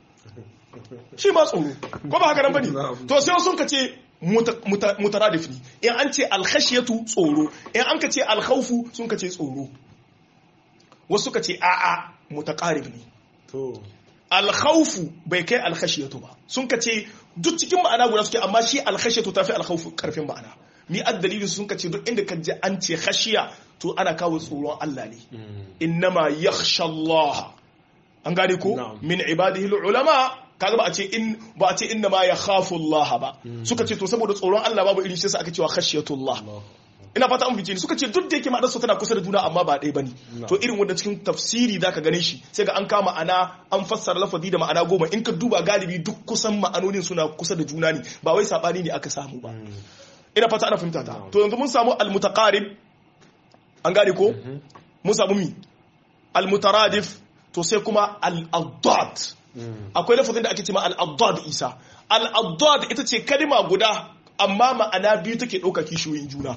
shi ma tsoro ko ba haka nan bane to sai sun ka ce mutaradif ne in an ce alkhashiyatu tsoro in an ka ce alkhawfu sun ka ce tsoro wasu ka ce a'a mutaqarib ne to alkhawfu bai kai alkhashiyatu ba sun ka ce duk cikin ma'ana guda suke amma shi alkhashiyatu tafi alkhawfu karfin ma'ana ni addalilin sun ka ce duk inda ka ji an ce khashiya to ana kawo tsoron Allah ne innama yakhsha Allah an gane ko min ibadihi ulama kaga ba a ce in ba a ce inna ma ya khafu Allah ba suka ce to saboda tsoron Allah babu irin shi sai aka cewa khashiyatullah ina fata an fice ni suka ce duk da yake ma'anar su tana kusa da juna amma ba ɗaya bane to irin wanda cikin tafsiri zaka gane shi sai ga an kama ana an fassara lafazi da ma'ana goma in ka duba galibi duk kusan ma'anonin suna kusa da juna ne ba wai sabani ne aka samu ba ina fata ana fahimta ta to yanzu mun samu al-mutaqarib an gane ko mun samu mi al-mutaradif to sai kuma al-addad akwai lafazin da ake ce ma al-addad isa al-addad ita ce kalma guda amma ma'ana biyu take ɗauka kishiyoyin juna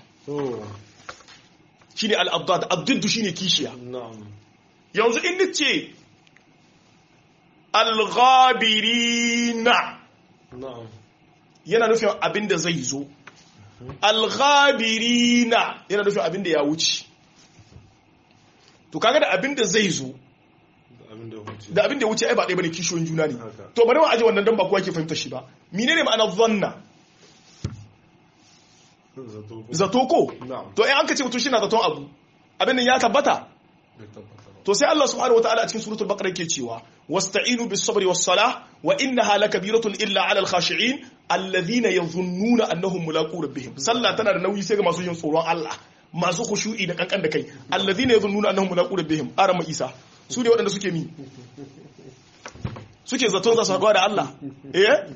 shine al-addad addiddu shine kishiya yanzu in nace al-ghabirina yana nufin abin da zai zo al-ghabirina yana nufin abin da ya wuce to kaga da abin da zai zo da abin da ya wuce ai ba ɗaya bane kishiyoyin juna ne to bari mu aje wannan dan ba kowa ke fahimta shi ba menene ma'anar zanna zato ko to ai an ka ce mutum shi na zaton abu abin nan ya tabbata to sai Allah subhanahu wataala a cikin suratul baqara yake cewa wasta'inu bis sabri was salah wa innaha lakabiratun illa 'alal khashi'in alladhina yadhunnuna annahum mulaqu rabbihim sallah tana da nauyi sai ga masu yin tsoron Allah masu khushu'i da kankan da kai alladhina yadhunnuna annahum mulaqu rabbihim arama isa su ne waɗanda suke mi suke zaton za su haɗuwa da Allah eh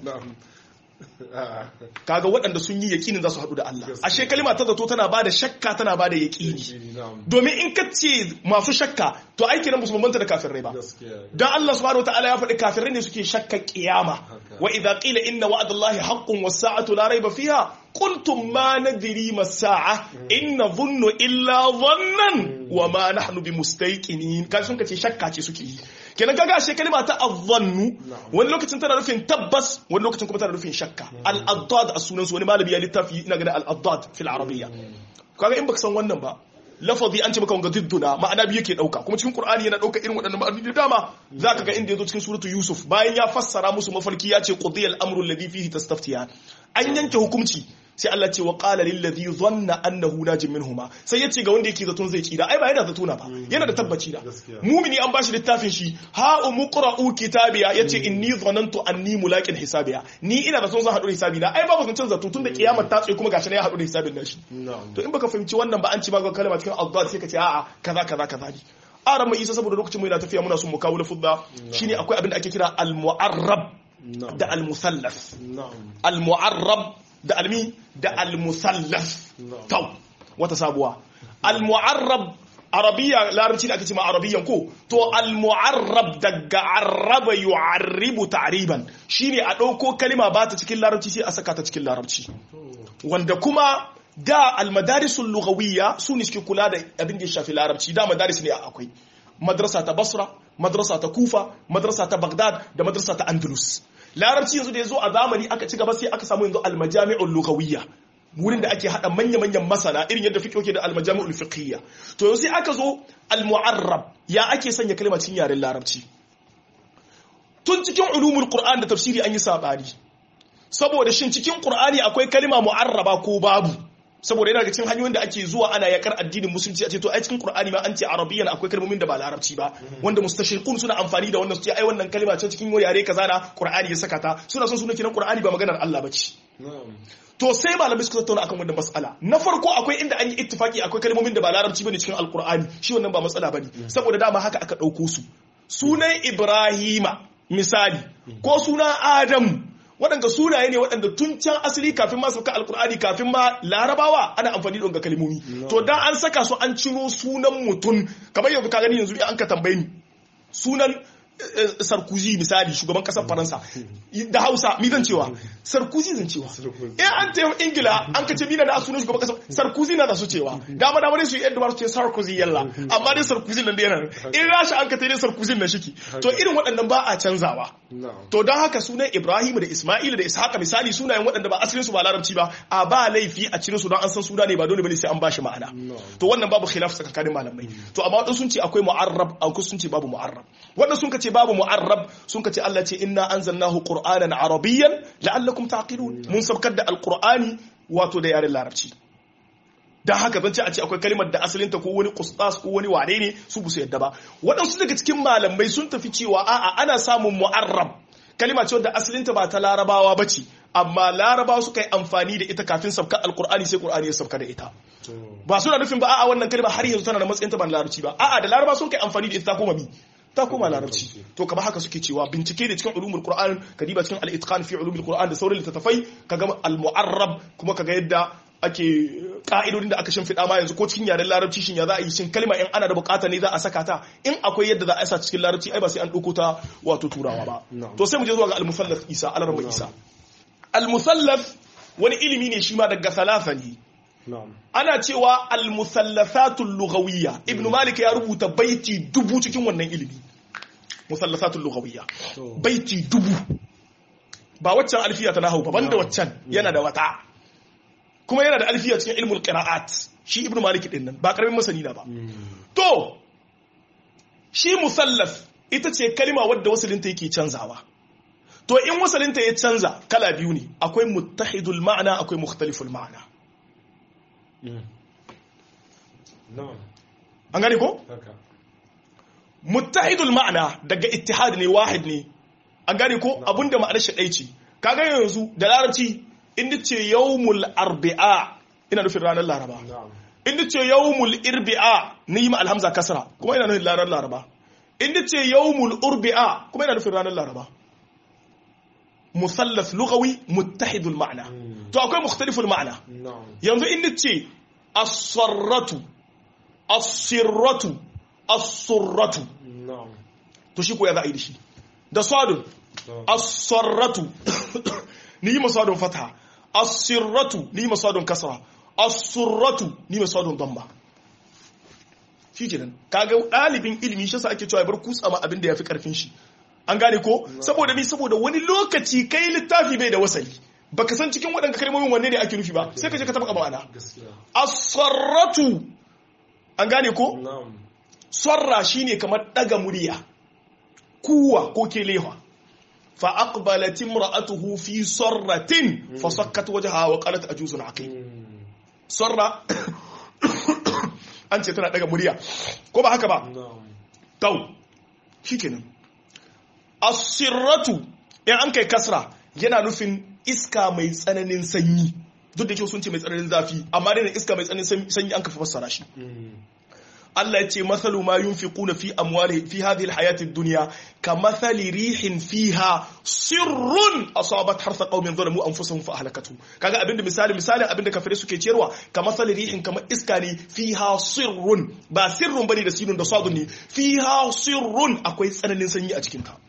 kaga waɗanda sun yi yaƙinin za su haɗu da Allah ashe kalima ta zato tana bada shakka tana bada yaƙini domin in ka ce masu shakka to aiki na musu bambanta da kafirai ba don Allah subhanahu wataala ya faɗi kafirai ne suke shakka kiyama wa idza qila inna wa'dallahi haqqun was sa'atu la rayba fiha qultum ma nadri ma sa'a in nadhunnu illa dhannan wa ma nahnu bimustayqinin kai sun kace shakka ce suke yi kenan kaga ashe kalma ta adhannu wani lokacin tana nufin tabbas wani lokacin kuma tana nufin shakka al-addad a sunan su wani malami ya littafi ina ganin al-addad fil arabiyya kaga in baka san wannan ba lafazi an ce maka wanga didduna ma'ana biyu ke dauka kuma cikin qur'ani yana dauka irin waɗannan ma'anoni da dama zaka ga inda yazo cikin suratu yusuf bayan ya fassara musu mafarki ya ce qudiyal amru alladhi fihi tastaftiyan an yanke hukunci sai Allah ce wa qala lil ladhi dhanna annahu najim minhuma sai yace ga wanda yake zaton zai tsira ai ba yana zato na ba yana da tabbaci da mumini an bashi littafin shi ha umqra'u kitabiya yace inni dhanantu anni mulaqin hisabiya ni ina zaton zan hadu da hisabi na ai babu zancen zato tunda kiyamar ta tsaye kuma gashi ne ya hadu da hisabin nashi to in baka fahimci wannan ba an ci ba ga kalma cikin addad sai ka ce a'a kaza kaza kaza ne aran mai isa saboda lokacin mu yana tafiya muna son mu kawo lafudda shine akwai abin da ake kira al-mu'arrab da al-musallath al-mu'arrab da almi da al-musallaf tau wata sabuwa al-mu'arrab arabiya larabci da ake ce ma arabiyan ko to al-mu'arrab daga arraba yu'arribu ta'riban shine a dauko kalima ba ta cikin larabci sai a saka ta cikin larabci wanda kuma da al-madarisul lughawiyya su ne suke kula da abin da ya shafi larabci da madaris ne akwai madrasa ta basra madrasa ta kufa madrasa ta bagdad da madrasa ta andalus larabci yanzu da ya zo a zamani aka ci gaba sai aka samu yanzu almajami'ul lughawiyya wurin da ake hada manya-manyan masana irin yadda fiqh ke da almajami'ul fiqhiyya to yanzu sai aka zo almu'arrab ya ake sanya kalma cikin yaren larabci tun cikin ulumul qur'an da tafsiri an yi sabani saboda shin cikin qur'ani akwai kalma mu'arraba ko babu saboda yana daga cikin hanyoyin da ake zuwa ana yakar addinin musulunci a ce to ai cikin qur'ani ma an ce arabiyyan akwai kalmomin da ba larabci ba wanda mustashriqun suna amfani da wannan su ce ai wannan kalma ce cikin yare kaza na qur'ani ya saka ta suna son suna kiran qur'ani ba maganar Allah bace to sai malamai suka tattauna akan wannan mas'ala na farko akwai inda an yi ittifaki akwai kalmomin da ba larabci bane cikin alqur'ani shi wannan ba matsala bane saboda dama haka aka dauko su sunan ibrahima misali ko sunan adamu waɗanda sunaye ne waɗanda tun can asali kafin ma sauka alkur'ani kafin ma larabawa ana amfani da kalmomi to dan an saka su an ciro sunan mutum kamar yanzu ka gani yanzu an ka tambaye ni sunan sarkozy misali shugaban kasar faransa da hausa mi zan cewa sarkozy zan cewa in an ta ingila an ka ce mina da sunan shugaban kasar sarkozy na da su cewa dama dama dai su yi edward ce sarkozy yalla amma dai sarkozy nan da yana in rasha an ka ta dai sarkozy na shiki to irin waɗannan ba a canzawa to don haka sunan ibrahim da isma'il da ishaqa misali sunayen waɗanda ba asalin su ba larabci ba a ba laifi a cire su don an san suna ne ba dole bane sai an bashi ma'ana to wannan babu khilaf tsakanin malamai to amma wadansu sun ce akwai mu'arrab akwai sun ce babu mu'arrab wanda sun ce babu mu'arrab sun ce Allah ce inna anzalnahu qur'anan arabiyyan la'allakum taqilun mun sabkar da alqur'ani wato da yaren larabci dan haka zan ce a ce akwai kalimar da asalinta ko wani kustas ko wani wane ne su busu yadda ba waɗansu daga cikin malamai sun tafi cewa a'a ana samun mu'arrab kalima ce wadda asalinta ba ta larabawa ba ce amma larabawa suka yi amfani da ita kafin sabka alkur'ani sai kur'ani ya sabka da ita ba suna nufin ba a'a wannan kalima har yanzu tana da matsayin ta ba larabci ba a'a da larabawa sun kai amfani da ita ta koma mi ta koma larabci to kama haka suke cewa bincike da cikin ulumul qur'an kadiba cikin al-itqan fi ulumul qur'an da sauran littattafai kaga al-mu'arrab kuma kaga yadda ake ka'idodin da aka shimfiɗa ma yanzu ko cikin yaren larabci shin ya za a yi shin kalma in ana da bukata ne za a saka ta in akwai yadda za a sa cikin larabci ai ba sai an ɗauko ta wato turawa ba to sai mu je zuwa ga al-musallaf isa alarma isa al-musallaf wani ilimi ne shi ma daga thalatha ne ana cewa al-musallasatul lughawiyya ibnu malik ya rubuta baiti dubu cikin wannan ilimi musallasatul lughawiyya baiti dubu ba waccan alfiya ta nahawu ba banda waccan yana da wata kuma yana da alfiya cikin ilmul qira'at shi ibnu malik din nan ba karamin masani na ba to shi musallaf ita ce kalma wadda wasalinta yake canzawa to in wasalinta ya canza kala biyu ne akwai muttahidul ma'ana akwai mukhtaliful ma'ana an gane ko muttahidul ma'ana daga ittihad ne wahid ne an gane ko abinda ma'anar shi ɗaya ce kaga yanzu da larabci inda ce yawmul arbi'a ina nufin ranar laraba inda ce yawmul irbi'a ni ma alhamza kasra kuma ina nufin ranar laraba inda ce yawmul urbi'a kuma ina nufin ranar laraba musallas lughawi muttahidul ma'na to akwai mukhtaliful ma'na yanzu inda ce as-sarratu as-sirratu as-surratu to shi ko ya za a yi da shi da sadun as-sarratu ni masadun fatha as-sirratu ni masadun kasra as-surratu ni masadun damma shikenan kaga ɗalibin ilimi shi yasa ake cewa ya bar kutsa ma abin da yafi karfin shi an gane ko saboda mi saboda wani lokaci kai littafi bai da wasali baka san cikin waɗanda kalmomin wanne ne ake nufi ba sai ka je ka taba ma'ana gaskiya as-sarratu an gane ko na'am sarra shine kamar daga murya kuwa ko kelewa fa aqbalat imra'atuhu fi sarratin fa sakkat wajhaha wa qalat ajuzun aqim Mm. sarra an ce tana daga murya ko ba haka ba na'am tau shikenan as-sirratu in an kai kasra yana nufin iska mai tsananin sanyi duk da kyau sun ce mai tsananin zafi amma dai iska mai tsananin sanyi an kafa fassara shi Mm. Allah ya ce masalu ma yunfiquna fi amwali fi hadhihi alhayati ad-dunya ka mathali rihin fiha sirrun asabat harsa qaumin zalamu anfusahum fa ahlakatu kaga abinda misali misalin abinda kafirai suke ciyarwa ka mathali rihin kamar iska ne fiha sirrun ba sirrun bane da sinun da sadun ne fiha sirrun akwai tsananin sanyi a cikin ta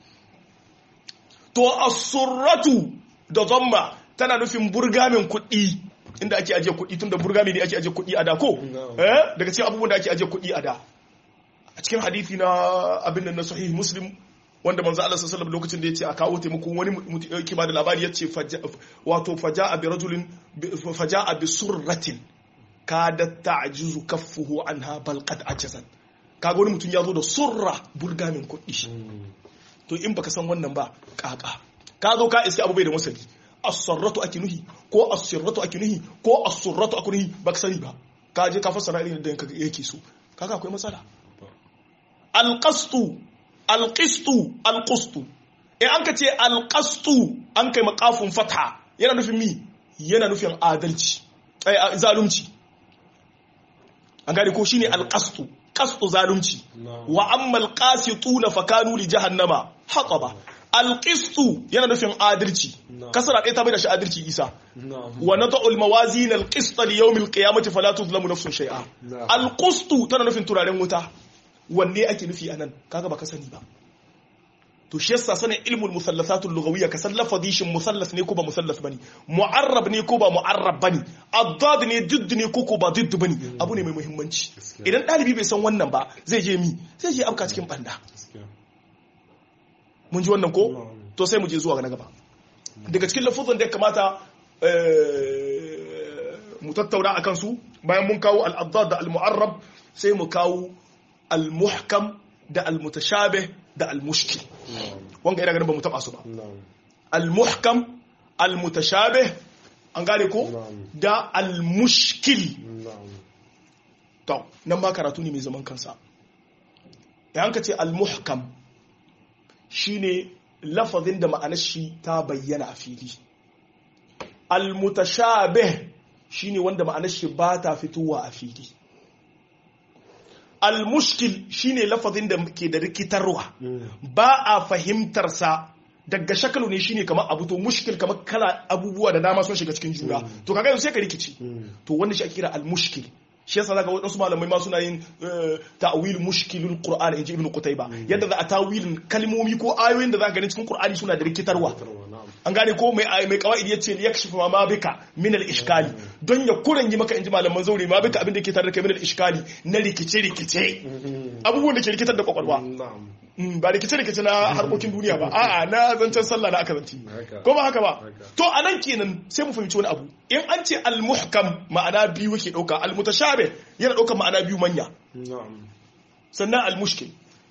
to as-surratu da dhamma tana nufin burgamin kuɗi inda ake ajiye kuɗi tunda burgami ne ake ajiye kuɗi a da ko No. eh daga cikin abubuwan da ake ajiye kuɗi a da a cikin hadisi na abin nan na sahih muslim wanda manzo Allah sallallahu alaihi lokacin da yace a kawo taimako wani mutum yake ba da labari yace faja- wato faja'a bi rajulin bi- faja'a bi surratin kada ta'juzu kaffuhu anha bal qad ajazat kaga wani mutum ya zo da surra burgamin kuɗi Mm. to in baka san wannan ba kaka ka zo ka iske abu bai da masali as-sarratu ake nuhi ko as-sirratu ake nuhi ko as-surratu ake nuhi baka sani ba ka je ka fassara irin da yanka yake so kaga akwai matsala al-qastu al-qistu al-qustu in an ka ce al-qastu an kai makafin fatha yana nufin mi yana nufin adalci ai zalunci an gane ko shine al-qastu qastu zalunci Na'am. wa amma al-qasituna fakanu li jahannama hataba al-qistu yana nufin adalci Na'am. kasara ɗaya ta bai da shi adalci isa na'am wa nada'u al-mawazin al-qist li yawm al-qiyamati fala tuzlamu nafsun shay'a Na'am. al-qustu tana nufin turaren wuta wanne ake nufi anan kaga baka sani ba to shi yasa sanin ilmul musallasat al-lughawiyya ka san lafazi shin musallas ne ko ba musallas bane mu'arrab ne ko ba mu'arrab bane addad ne didd ne ko ko ba didd bane abu ne mai muhimmanci Gaskiya. idan dalibi bai san wannan ba zai je mi zai je afka cikin banda gaskiya mun ji wannan ko Na'am. to sai mu je zuwa ga na gaba daga cikin lafuzan da ya kamata eh, mu tattauna a kansu bayan mun kawo al'adad da al-mu'arrab sai mu kawo al-muhkam da al-mutashabih da al-mushkil na'am wanga ina ganin ba mu taba su ba na'am al-muhkam al-mutashabih an gane ko Na'am. da al-mushkil na'am to nan ma karatu ne mai zaman kansa yan ka ce al-muhkam shine lafazin da ma'anar shi ta bayyana a fili al-mutashabih shine wanda ma'anar shi ba ta fitowa a fili al-mushkil shine lafazin da ke da rikitarwa Mm. ba a fahimtarsa daga shakalu ne shine kamar abu to mushkil kamar kala abubuwa da dama sun shiga cikin juna to kaga yanzu sai ka rikici Mm. to wannan shi ake kira al-mushkil shi yasa zaka wadansu malamai ma suna yin eh, ta'wil mushkilul qur'an inji ibnu qutayba yadda za a tawilin kalmomi ko ayoyin da zaka gani cikin qur'ani suna da rikitarwa Tarwa, na'am an gane ko mai mai kawaidi yace li yakshifu ma bika min al-ishkali don ya kurangi maka inji malaman zauri ma bika abin da ke tare da kai min al-ishkali na rikice rikice Mm. abubuwan da ke rikitar da kwakwalwa na'am Mm, ba rikice-rikice na harkokin duniya ba a'a na zancen sallah na aka zanci Haka. ko ba haka ba Haka. to a nan kenan sai mu fahimci wani abu in an ce al-muhkam ma'ana biyu yake dauka al-mutashabih yana dauka ma'ana biyu manya na'am sannan al-mushkil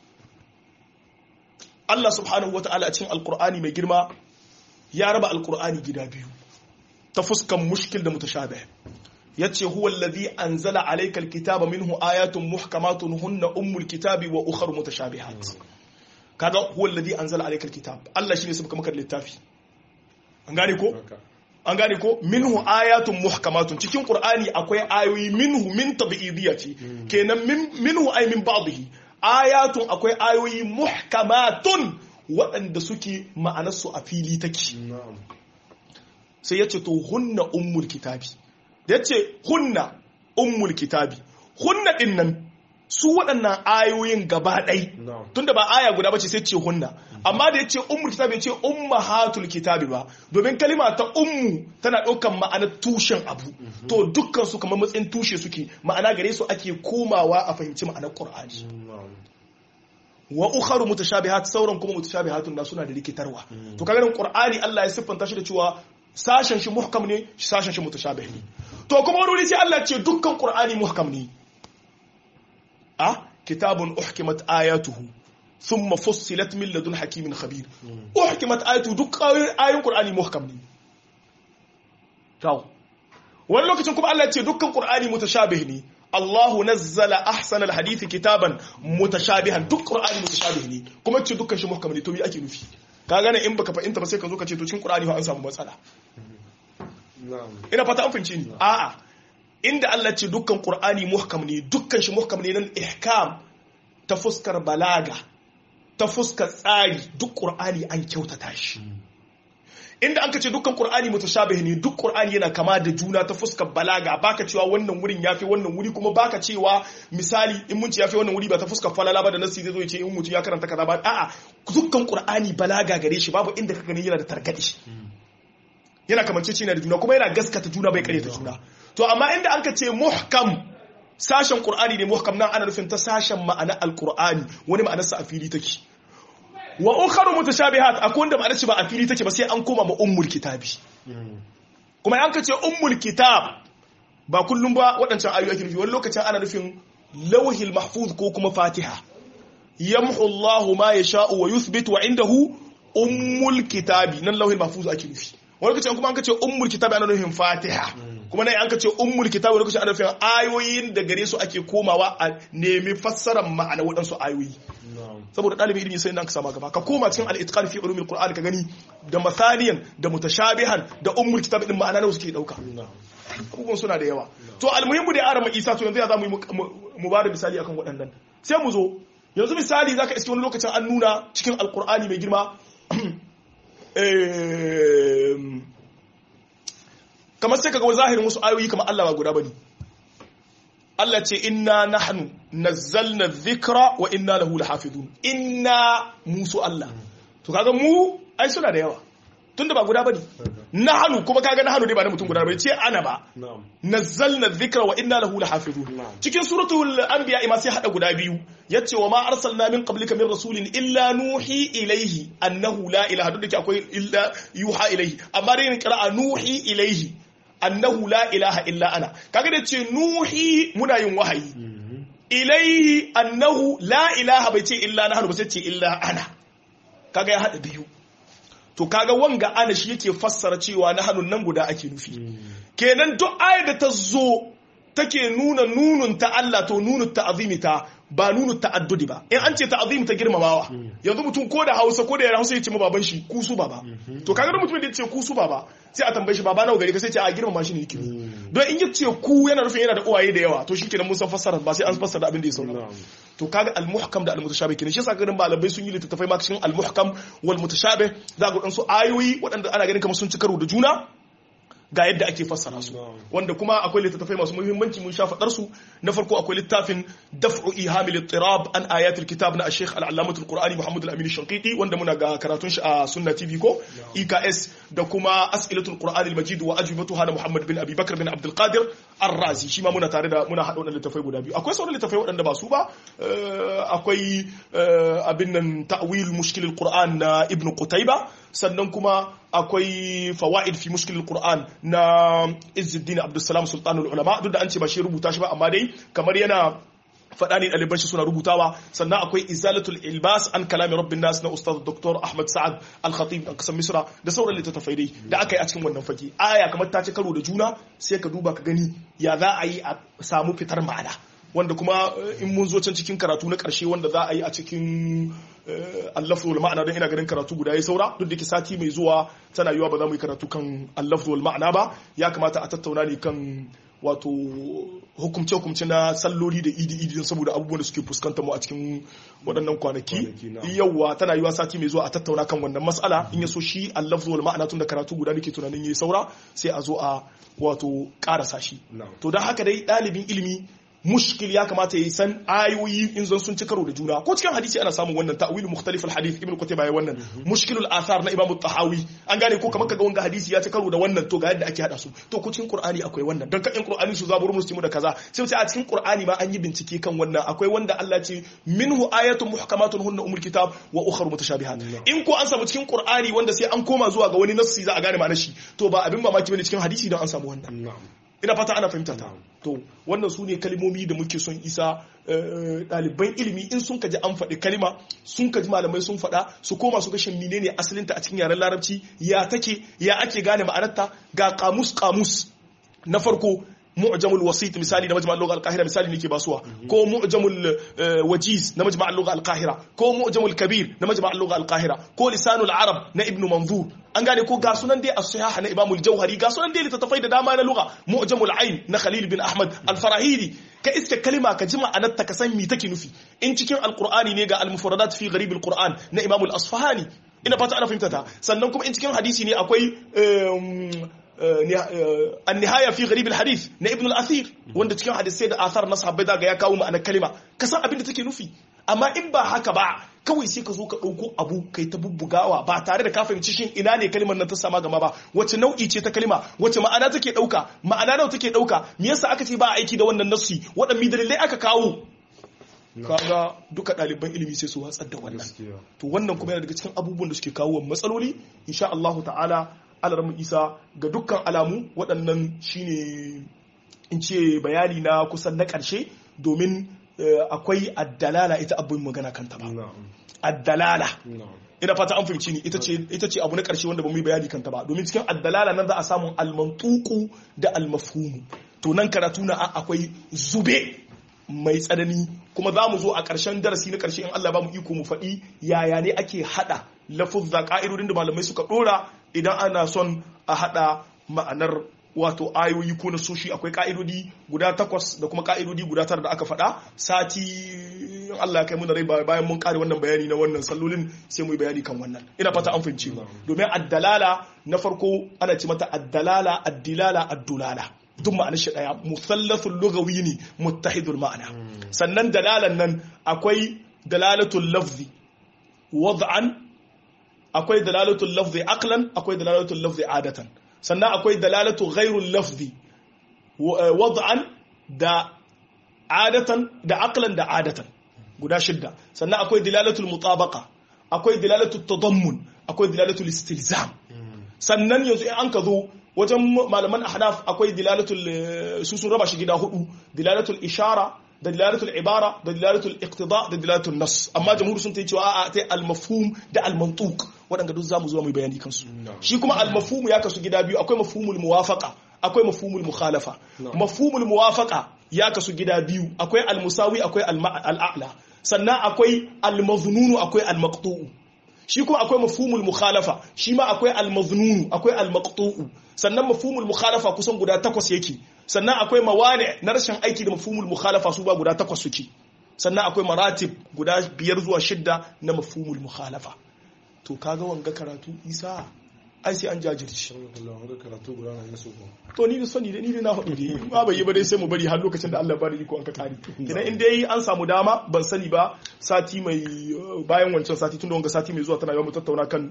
Allah subhanahu wata'ala a cikin alkur'ani mai girma ya raba alkur'ani gida biyu ta fuskan mushkil da mutashabih yace huwa alladhi anzala alayka alkitaba minhu ayatun muhkamatun hunna ummul kitabi wa ukhra mutashabihat kaga huwa alladhi anzala alayka alkitab Allah shine sabaka maka littafi an gane ko haka an gane ko minhu ayatun muhkamatun cikin qur'ani akwai ayoyi minhu min tabi'idiyya ce kenan min minhu ay min ba'dihi ayatun akwai ayoyi muhkamatun waɗanda suke ma'anarsu a fili take na'am sai yace to hunna ummul kitabi da yace hunna ummul kitabi hunna din nan su waɗannan ayoyin gaba ɗai na'am tunda ba aya guda bace sai ce hunna amma da yace ummul kitabi yace ummahatul kitabi ba domin kalima ta ummu tana ɗaukan ma'anar tushen abu to dukkan su kamar matsayin tushe suke ma'ana gare su ake komawa a fahimci ma'anar qur'ani na'am wa ukharu mutashabihat sauran kuma mutashabihatun na suna da rikitarwa to kaga nan qur'ani Allah ya siffanta shi da cewa sashen shi muhkam ne sashen shi mutashabih ne to kuma wani wuri sai Allah ya ce dukkan qur'ani muhkam ne a kitabun uhkimat ayatuhu thumma fussilat min ladun hakimin khabir uhkimat ayatuhu duk ayoyin qur'ani muhkam ne to wani lokacin kuma Allah ya ce dukkan qur'ani mutashabih ne Allahu nazzala ahsana alhadith kitaban mutashabihan duk qur'ani mutashabih ne kuma ce dukkan shi muhkam ne to me ake nufi ka gane in baka fahimta ba sai ka zo ka ce to cikin qur'ani fa an samu matsala na'am ina fata an fahimci ni a'a inda Allah ce dukkan qur'ani muhkam ne dukkan shi muhkam ne nan ihkam ta fuskar balaga ta fuskar tsari duk qur'ani an kyautata shi inda an ka ce dukkan qur'ani mutashabih ne duk qur'ani yana kama da juna ta fuskar balaga baka cewa wannan wurin yafi wannan wuri kuma baka cewa misali in mun ce yafi wannan wuri ba ta fuskar falala ba da nasi zai zo ya ce in mutum ya karanta kaza ba a'a dukkan qur'ani balaga gare shi babu inda ka gani yana da targadi yana kamanceci da juna kuma yana gaskata juna bai karyata juna to amma inda an ka ce muhkam sashen qur'ani ne muhkam nan ana nufin ta sashen ma'ana alqur'ani wani ma'anarsa a fili take wa ukharu mutashabihat akwai wanda ma'anar ce ba a fili take ba sai an koma ma ummul kitabi kuma an ka ce ummul kitab ba kullum ba waɗancan ayoyi ake nufi wani lokacin ana nufin lawhil mahfuz ko kuma fatiha yamhu Allahu ma yasha'u wa yuthbit wa indahu ummul kitabi nan lawhil mahfuz ake nufi wani lokacin kuma an ka ce ummul kitabi ana nufin fatiha kuma nan an ka ce ummul kitabi wani lokacin ana nufin ayoyin da gare su ake komawa a nemi fassarar ma'ana waɗansu ayoyi na'am saboda ɗalibin ilimi sai nan ka sama gaba ka koma cikin al-itqan fi ulumil qur'an ka gani da masaniyan da mutashabihan da ummul kitab din ma'ana nawa suke dauka na'am abubuwan suna da yawa to almuhimmu da arama isa to yanzu ya zamu yi mu ba da misali akan waɗannan sai mu zo yanzu misali zaka iske wani lokacin an nuna cikin alqur'ani mai girma em, kamar sai kaga zahirin wasu ayoyi kamar Allah ba guda bane Allah ce inna nahnu nazzalna dhikra wa inna lahu lahafizun inna musu Allah to kaga mu ai suna da yawa tunda ba guda bane nahnu kuma kaga nahnu dai ba na mutum guda bane ce ana ba na'am nazzalna dhikra wa inna lahu lahafizun Na'am. cikin suratul anbiya ma sai hada guda biyu yace wa ma arsalna min qablika min rasulin illa nuhi ilayhi annahu la ilaha duk da ke akwai illa yuha ilayhi amma dai qira'a nuhi ilayhi annahu la ilaha illa ana kaga da ce nuhi muna yin wahayi ilayhi annahu la ilaha bai ce illa nahnu ba sai ce illa ana kaga ya hada biyu to kaga wanga ana shi yake fassara cewa na hannun nan guda ake nufi kenan duk ayar da ta zo take nuna nunun ta Allah to nunun ta'azimi ta ba nunun ta'addudi ba in an ce ta'azimi ta girmamawa yanzu mutum ko da Hausa ko da yara Hausa ya ce ma baban shi ku su baba to kaga mutum da ya ce ku su baba sai a tambaye shi baba nawa gari ka sai ce a girmama shi ne yake don in ya ce ku yana nufin yana da uwaye da yawa to shikenan mun san fassara ba sai an fassara abin da ya sauna na'am to kaga al-muhkam da al-mutashabih kenan shi yasa garin malamai sun yi littattafai ma cikin al-muhkam wal mutashabih za ga dan su ayoyi waɗanda ana ganin kamar sun ci karo da juna ga yadda ake fassara su wanda kuma akwai littattafai masu muhimmanci mun sha fadar su na farko akwai littafin daf'u ihamil ittirab an ayatul kitab na Sheikh al-Allamah al-Qur'ani Muhammad al-Amin Shanqiti wanda muna ga karatun shi a Sunna TV ko EKS da kuma as'ilatul Qur'an al-Majid wa ajwibatuha na Muhammad bin Abi Bakr bin Abdul Qadir Ar-Razi shi ma muna tare da muna haɗa wannan littattafai guda biyu akwai sauran littattafai waɗanda ba su ba eh, akwai eh, abin nan ta'wil mushkil al-Qur'an na Ibn Qutayba sannan kuma akwai fawaid fi mushkil al-Qur'an na Izzuddin Abdussalam Sultanul Ulama duk da an ce ba shi rubuta shi ba amma dai kamar yana faɗa ne ɗaliban shi suna rubutawa sannan akwai izalatul ilbas an kalami rabbin nas na ustaz dr ahmad sa'ad al-khatib an kasan misra da sauran littattafai dai da aka yi a cikin wannan fage aya kamar ta ci karo da juna sai ka duba ka gani ya za a yi a samu fitar ma'ana wanda kuma eh, in mun zo can cikin karatu na ƙarshe wanda za a yi a cikin allafu wal ma'ana don ina ganin karatu guda ya saura duk da ke sati mai zuwa tana yiwa ba za mu yi karatu kan allafu wal ma'ana ba ya kamata a tattauna ne kan wato hukumce-hukumce na salloli da idi-idi don saboda abubuwan da suke fuskanta mu a cikin waɗannan kwanaki Kwanaki, na'am. yawwa tana yiwa sati mai zuwa a tattauna kan wannan mas'ala in ya so shi allafzu wal ma'ana tun da karatu guda nake tunanin yayi saura sai a zo a wato karasa shi Na'am. to don haka dai ɗalibin ilimi mushkil ya kamata ya san ayoyi in zan sun ci karo da juna ko cikin hadisi ana samun wannan ta'wil mukhtalif al-hadith ibn qutayba ya wannan mushkilul athar na imam tahawi an gane ko kamar kaga wanga hadisi ya ci karo da wannan to ga yadda ake hada su to ko cikin qur'ani akwai wannan dan kan qur'ani su zaburu muslimu da kaza sai sai a cikin qur'ani ma an yi bincike kan wannan akwai wanda Allah ce minhu ayatun muhkamatun hunna umul kitab wa ukhra mutashabihat in ko an samu cikin qur'ani wanda sai an koma zuwa ga wani nassi za a gane ma'anar shi to ba abin mamaki bane cikin hadisi dan an samu wannan ina fata ana fahimta ta to wannan su ne kalmomi da muke son isa ɗaliban ilimi in sun kaji an faɗi kalima sun kaji malamai sun faɗa su koma su gashin menene asalinta a cikin yaren larabci ya take ya ake gane ma'anarta ga kamus kamus na farko mu'jamul wasit misali na majma'al lugha al-qahira misali nake basuwa ko mu'jamul wajiz na majma'al lugha al-qahira ko mu'jamul kabir na majma'al lugha al-qahira ko lisanul arab na ibnu manzur an gane ko ga sunan dai as-sihah na imamul jauhari ga sunan dai littattafai da dama na lugha mu'jamul ain na khalil bin ahmad al-farahidi ka iska kalima ka ji ma'anarta ka san me take nufi in cikin alqur'ani ne ga al-mufradat fi gharib al-qur'an na imamul asfahani ina fata ana fahimta ta sannan kuma in cikin hadisi ne akwai النهايه في غريب الحديث na ibn al-athir wanda cikin hadisai da athar na sahabbai daga ya kawo ma'anar kalima ka san abin da take nufi amma in ba haka ba kawai sai ka zo ka ɗauko abu kai ta bubbugawa ba tare da ka fahimci shin ina ne kalimar nan ta sama gama ba wace nau'i ce ta kalima wace ma'ana take ɗauka ma'ana nawa take ɗauka me yasa aka ce ba aiki da wannan nassi waɗanne dalilai aka kawo kaga duka ɗaliban ilimi sai su watsar da wannan to wannan kuma yana daga cikin abubuwan da suke kawo matsaloli insha Allah ta'ala alarmu isa ga dukkan alamu waɗannan shine in ce bayani na kusan na ƙarshe domin akwai addalala ita abin magana kanta ba addalala ina fata an fahimci ni ita ce abu na ƙarshe wanda ba mu yi bayani kanta ba domin cikin addalala nan za a samu almantuku da almafhumu to nan karatu na akwai zube mai tsanani kuma za mu zo a ƙarshen darasi na ƙarshe in Allah ba mu iko mu faɗi yaya ne ake haɗa lafuzza ƙa'idodin da malamai suka ɗora idan ana son a haɗa ma'anar wato ayoyi ko nasoshi akwai ka'idodi guda takwas da kuma ka'idodi guda tara da aka faɗa sati Allah ya kai muna rai bayan mun kare wannan bayani na wannan sallolin sai mu yi bayani kan wannan ina fata an fahimci domin addalala na farko ana ce mata addalala addilala addulala duk ma'anar shi daya musallasul lugawi ne muttahidul ma'ana sannan dalalan nan akwai dalalatul lafzi wad'an akwai dalalatul lafzi aqlan akwai dalalatul lafzi adatan sannan akwai dalalatu ghairul lafzi wad'an da adatan da aqlan da adatan guda shidda sannan akwai dalalatul mutabaqa akwai dalalatul tadammun akwai dalalatul istilzam sannan yanzu in an ka zo wajen malaman ahnaf akwai dilalatul su sun raba shi gida hudu dilalatul ishara da dilalatul ibara da dilalatul iqtida da dilalatul nas amma jamhur sun ta cewa a'a tai al-mafhum da al-mantuq waɗanda duk zamu zo mu bayani kansu shi kuma al-mafhum ya kasu gida biyu akwai mafhumul muwafaqa akwai mafhumul mukhalafa mafhumul muwafaqa ya kasu gida biyu akwai al-musawi akwai al-a'la sannan akwai al-maznunu akwai al-maqtu'u shi kuma akwai mafhumul mukhalafa shi ma akwai al-maznunu akwai al-maqtu'u sannan mafhumul mukhalafa kusan guda takwas yake sannan akwai mawani na rashin aiki da mafhumul mukhalafa su ba guda takwas suke sannan akwai maratib guda biyar zuwa shidda na mafhumul mukhalafa to kaga wanga karatu isa ai sai an jajirce to ni da sani da ni da na hudu dai ba bai yi ba dai sai mu bari har lokacin da Allah bari iko an ka kare kidan in dai an samu dama ban sani ba sati mai bayan wancan sati tun da wanga sati mai zuwa tana yawan mu tattauna kan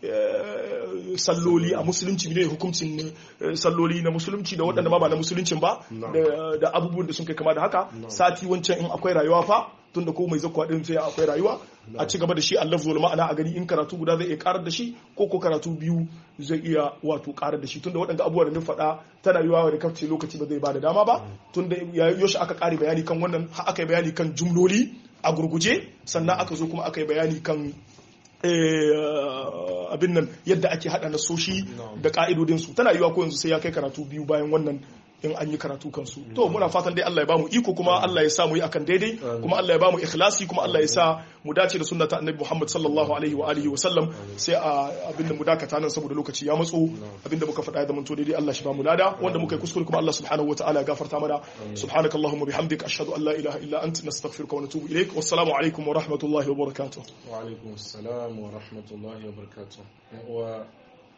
salloli a musulunci ne hukuncin salloli na musulunci da waɗanda ma ba na musuluncin ba da abubuwan da sun kai kama da haka sati wancan in akwai rayuwa fa tun da ko mai zakwa din sai akwai rayuwa a ci gaba da shi Allah zuwa ma'ana a gani in karatu guda zai iya karar da shi ko ko karatu biyu zai iya wato karar da shi tun da waɗanda abubuwa da na faɗa tana yiwa da kafce lokaci ba zai ba da dama ba tun da yaushe aka kare bayani kan wannan har aka yi bayani kan jumloli a gurguje sannan aka zo kuma aka yi bayani kan abin nan yadda ake hada nasoshi da ka'idodinsu tana yiwa ko yanzu sai ya kai karatu biyu bayan wannan in an yi karatu kansu to muna fatan dai Allah ya bamu iko kuma Allah ya sa mu yi akan daidai kuma Allah ya bamu ikhlasi kuma Allah ya sa mu dace da sunnata annabi Muhammad sallallahu alaihi wa alihi wa sallam sai a abin da mu dakata nan saboda lokaci ya matso abin da muka faɗa ya zama to daidai Allah shi bamu lada wanda muka yi kuskure kuma Allah subhanahu wa ta'ala ya gafarta mana subhanakallahumma bihamdika ashhadu an la ilaha illa anta nastaghfiruka wa natubu ilaik wassalamu alaikum wa rahmatullahi wa barakatuh wa alaikum assalam wa rahmatullahi wa barakatuh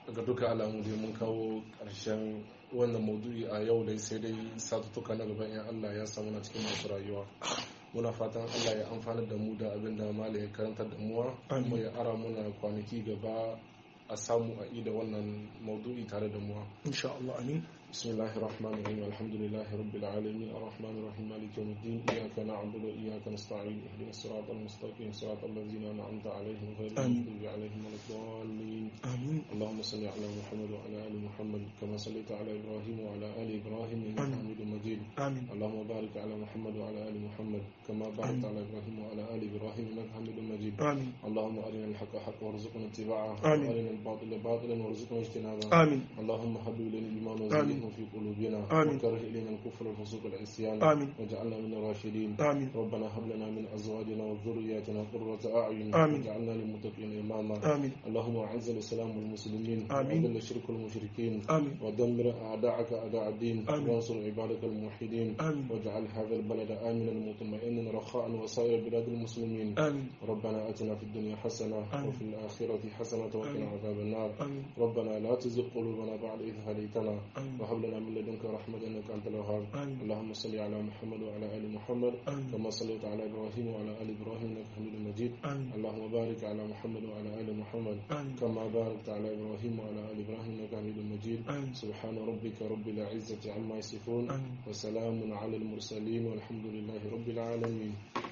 daga duka alamu dai mun kawo ƙarshen wannan maudu'i a yau dai sai dai satuttuka na gaban yan Allah ya samu na cikin masu rayuwa muna fatan Allah ya amfana da mu da abin da mala ya karantar da muwa kuma ya ara muna kwanaki gaba a samu a da wannan maudu'i tare da muwa insha Allah amin بسم الله الرحمن الرحيم الحمد لله رب العالمين الرحمن الرحيم مالك يوم الدين إياك نعبد وإياك نستعين اهدنا الصراط المستقيم صراط الذين أنعمت عليهم غير المغضوب عليهم ولا الضالين آمين اللهم صل على محمد وعلى آل محمد كما صليت على إبراهيم وعلى آل إبراهيم إنك آمين. حميد مجيد آمين اللهم بارك على محمد وعلى آل محمد كما باركت آمين. على إبراهيم وعلى آل إبراهيم إنك حميد مجيد آمين اللهم أرنا الحق حقا وارزقنا اتباعه آمين. وأرنا الباطل باطلا وارزقنا اجتنابه آمين اللهم حبب إلينا الإيمان آمين. وزينه في قلوبنا آمين. وكره إلينا الكفر والفسوق والعصيان آمين. واجعلنا من الراشدين آمين ربنا هب لنا من أزواجنا وذرياتنا قرة أعين آمين. واجعلنا للمتقين إماما آمين اللهم أعز الإسلام والمسلمين آمين. وأذل الشرك والمشركين آمين ودمر أعداءك أعداء الدين آمين. وانصر عبادك الموحدين آمين واجعل هذا البلد آمنا مطمئنا رخاء وسائر بلاد المسلمين آمين ربنا آتنا في الدنيا حسنة آمين. وفي الآخرة حسنة وقنا آمين. عذاب النار آمين ربنا لا تزغ قلوبنا بعد إذ هديتنا آمين وهب لنا من لدنك رحمة إنك أنت الوهاب آمين اللهم صل على محمد وعلى آل محمد آمين كما صليت على إبراهيم وعلى آل إبراهيم إنك حميد مجيد آمين اللهم بارك على محمد وعلى آل محمد آمين كما باركت على إبراهيم وعلى آل إبراهيم إنك حميد مجيد آمين سبحان ربك رب العزة عما يصفون آمين وسلام على المرسلين والحمد لله رب العالمين